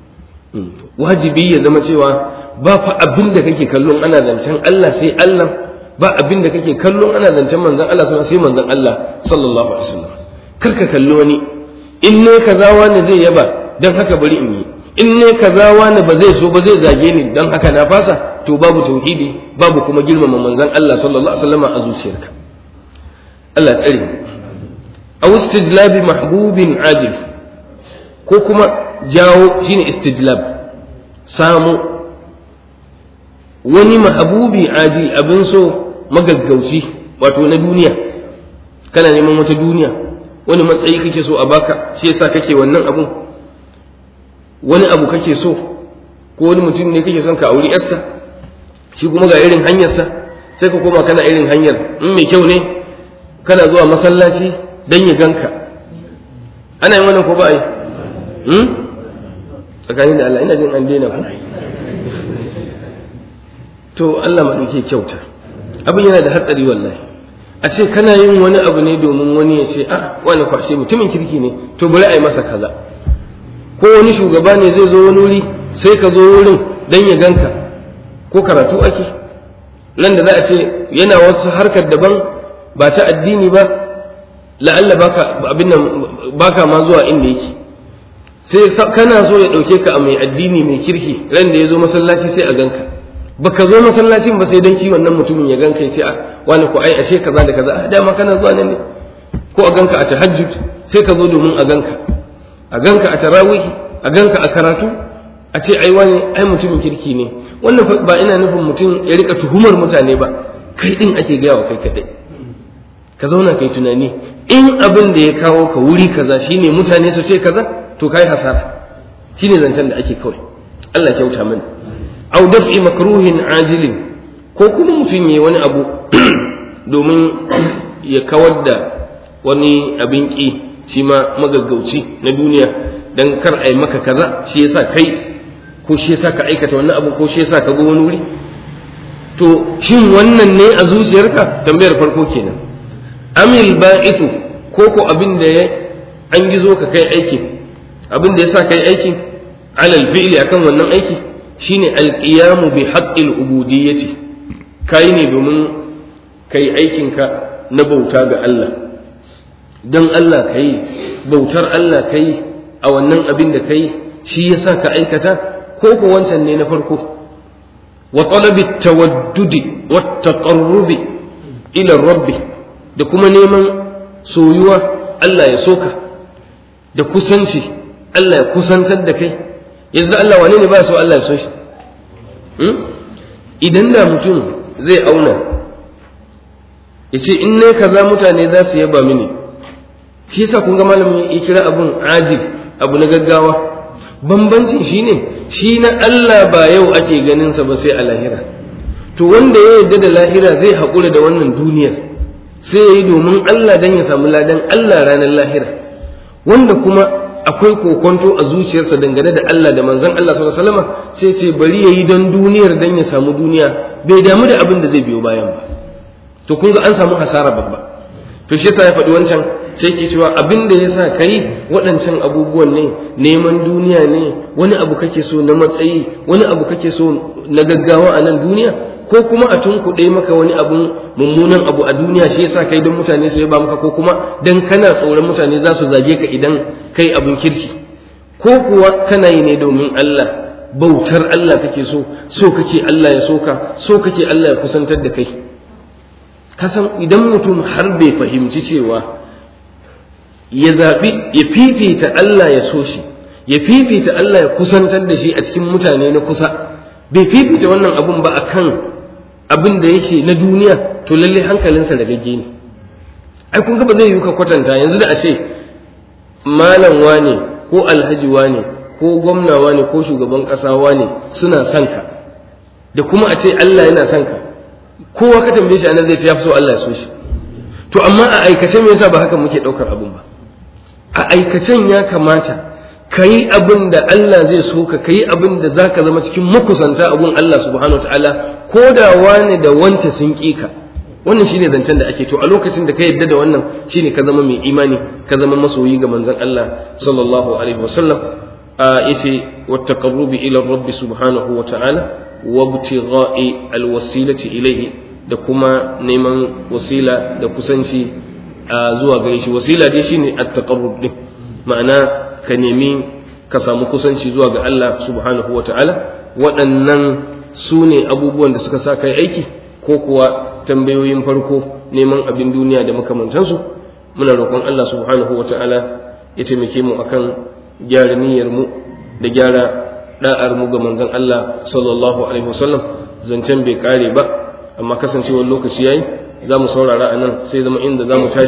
wajibi ya zama cewa ba fa abin da kake kallon ana zancen Allah sai Allah ba abin da kake kallon ana zancen manzon Allah sai manzon Allah sallallahu alaihi wasallam kar ka kalli wani in ne kaza wani zai yaba dan haka bari in yi in ne kaza wani ba zai so ba zai zage ni dan haka na fasa to babu tauhidi babu kuma girmama manzon Allah sallallahu alaihi wasallam a zuciyarka Allah tsare aw istijlabi mahbubin ajil ko kuma jawo shine istijlab samu wani mahabubi aji abin so magaggauci wato na duniya kana neman wata duniya wani matsayi kake so a baka shi yasa kake wannan abun wani abu kake so ko wani mutum ne kake son ka auri yarsa shi kuma ga irin hanyarsa sai ka koma kana irin hanyar in mai kyau ne kana zuwa masallaci dan ya ganka ana yin wannan ko ba a yi tsakanin da Allah ina jin an daina ku to Allah maɗauke kyauta abin yana da hatsari wallahi a ce kana yin wani abu ne domin wani ya ce ah wani kwashe mutumin kirki ne to bari a yi masa kaza ko wani shugaba ne zai zo wani wuri sai ka zo wurin dan ya ganka ko karatu ake nan da za a ce yana wata harkar daban ba ta addini ba la'alla baka abin nan baka ma zuwa inda yake sai kana so ya dauke ka a mai addini mai kirki ran da ya zo masallaci sai a ganka baka zo masallacin ba sai don ki wannan mutumin ya ganka ya ce a wani ko ai ashe kaza da kaza a dama kana zuwa nan ne ko a ganka a tahajjud sai ka zo domin a ganka a ganka a tarawih a ganka a karatu a ce ai wani ai mutumin kirki ne wannan ba ina nufin mutum ya rika tuhumar mutane ba kai din ake gaya wa kai kadai ka zauna kai tunani in abin da ya kawo ka wuri kaza shine mutane su ce kaza to kai hasara shine zancen da ake kawai Allah kyauta mana au daf'i makruhin ajilin ko kuma mutum yayi wani abu domin ya kawar da wani abin ki shi ma magaggauci na duniya dan kar ai maka kaza shi yasa kai ko shi yasa ka aikata wannan abu ko shi yasa ka go wani wuri to shin wannan ne a zuciyarka tambayar farko kenan amil ba'ithu ko ko abin da ya an gizo ka kai aikin abin da yasa kai aikin alal fi'li akan wannan aiki shine alqiyamu bi haqqil ubudiyyati kai ne domin kai aikinka na bauta ga Allah don Allah kai bautar Allah kai a wannan abin da kai shi yasa ka aikata ko ko wancan ne na farko wa talabi tawaddudi wa taqarrubi ila rabbi da kuma neman soyuwa Allah ya soka da kusanci Allah ya kusantar da kai yanzu Allah wane ne ba so Allah ya so shi idan da mutum zai auna ya ce in ne kaza mutane za su yaba mini shi yasa kun ga malamin ya kira abun ajil abu na gaggawa bambancin shi ne shi na Allah ba yau ake ganinsa ba sai a lahira to wanda ya yarda da lahira zai haƙura da wannan duniyar sai ya yi domin Allah don ya samu ladan Allah ranar lahira wanda kuma akwai kokonto a zuciyarsa dangane da Allah da manzon Allah sallallahu alaihi wasallam sai ce bari yayi don duniyar dan ya samu duniya bai damu da abin da zai biyo bayan ba to kun ga an samu hasara babba to shi yasa ya faɗi wancan sai ke cewa abin da yasa kai waɗancan abubuwan ne neman duniya ne wani abu kake so na matsayi wani abu kake so na gaggawa a nan duniya ko kuma a tunkuɗe maka wani abun mummunan abu a duniya shi yasa kai don mutane su yaba maka ko kuma dan kana tsoron mutane za su zage ka idan kai abin kirki ko kuwa kana yi ne domin Allah bautar Allah kake so so kake Allah ya soka so kake Allah ya kusantar da kai kasan idan mutum har bai fahimci cewa ya zaɓi ya fifita Allah ya so shi ya fifita Allah ya kusantar da shi a cikin mutane na kusa bai fifita wannan abun ba akan abin da yake na duniya to lalle hankalinsa da gagge ne ai kun ga ba zai yi ka kwatanta yanzu da a ce malam wane ko alhaji wane ko gwamna wane ko shugaban ƙasa wane suna son ka da kuma a ce Allah yana son ka kowa ka tambaye shi anan zai ce ya fi so Allah ya so shi to amma a aikace me yasa ba haka muke ɗaukar abin ba a aikacen ya kamata ka yi abin da Allah zai so ka ka yi abin da za ka zama cikin makusanta abin Allah subhanahu wa ta'ala ko da wani da wanta sun ƙi ka wannan shine zancen da ake to a lokacin da ka yadda da wannan shine ka zama mai imani ka zama masoyi ga manzon Allah sallallahu alaihi wasallam a yace wattaqarrubi ila rabbi subhanahu wa ta'ala wa ibtigha'i alwasilati ilayhi da kuma neman wasila da kusanci zuwa gare shi wasila dai shine at-taqarrub din ma'ana ka nemi ka samu kusanci zuwa ga Allah subhanahu wa ta'ala waɗannan su ne abubuwan da suka sa kai aiki ko kuwa tambayoyin farko neman abin duniya da makamantansu muna roƙon Allah subhanahu wa ta'ala ya taimake mu akan gyara niyyar mu da gyara da'ar mu ga manzon Allah sallallahu alaihi wasallam zancen bai kare ba amma kasancewar lokaci yayi za mu saurara a nan sai zama inda za mu tashi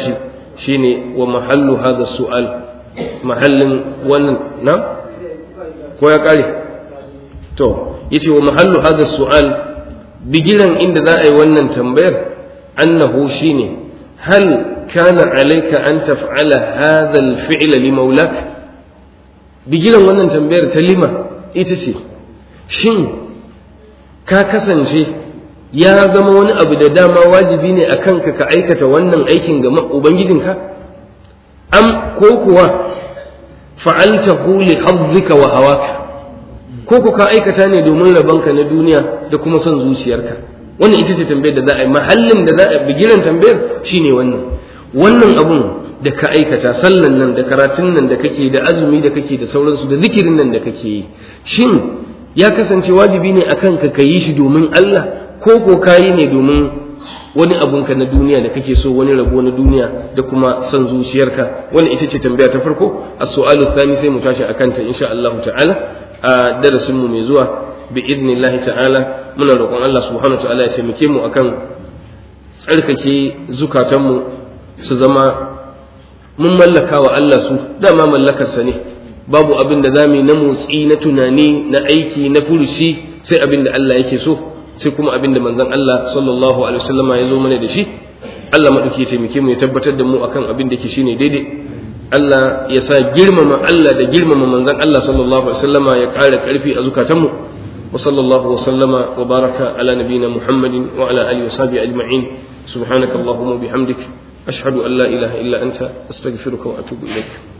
shine wa mahallu hadha su'al mahallin wannan na ko ya kare to yace wa mahallu hadha su'al bigiran inda za a yi wannan tambayar annahu shine hal kana alayka an taf'ala hadha al-fi'la li maulak bigiran wannan tambayar ta lima ita ce shin ka kasance ya zama wani abu da dama wajibi ne a kanka ka aikata wannan aikin ga ubangijinka am ko kuwa fa'altahu li hazzika wa hawaka ko ku ka aikata ne domin rabanka na duniya da kuma son zuciyarka wannan ita ce tambayar da za a yi mahallin da za a bigiran tambayar shine wannan wannan abun da ka aikata sallan nan da karatun nan da kake da azumi da kake da sauransu da zikirin nan da kake yi shin ya kasance wajibi ne akan ka ka yi shi domin Allah ko ko kayi ne domin wani abunka na duniya da kake so wani rabo na duniya da kuma son zuciyarka wani ita ce tambaya ta farko as-su'alu thani sai mu tashi akan ta insha Allah ta'ala a darasin mu mai zuwa bi idnillahi ta'ala muna roƙon Allah subhanahu wa ta'ala ya taimake mu akan tsarkake zukatan mu su zama mun mallaka wa Allah su dama mallakarsa ne babu abin da zamu yi na motsi na tunani na aiki na furushi sai abin da Allah yake so sai kuma abin da manzon Allah sallallahu alaihi wasallama ya zo mana da shi Allah madauki ya taimake mu ya tabbatar da mu akan abin da ke shine daidai Allah ya sa girmama Allah da girmama manzon Allah sallallahu alaihi wasallama ya ƙara ƙarfi a zukatanmu wa sallallahu wa sallama wa baraka ala nabiyina Muhammadin wa ala alihi wa sahbihi ajma'in subhanakallahumma bihamdik ashhadu an la ilaha illa anta astaghfiruka wa atubu ilaik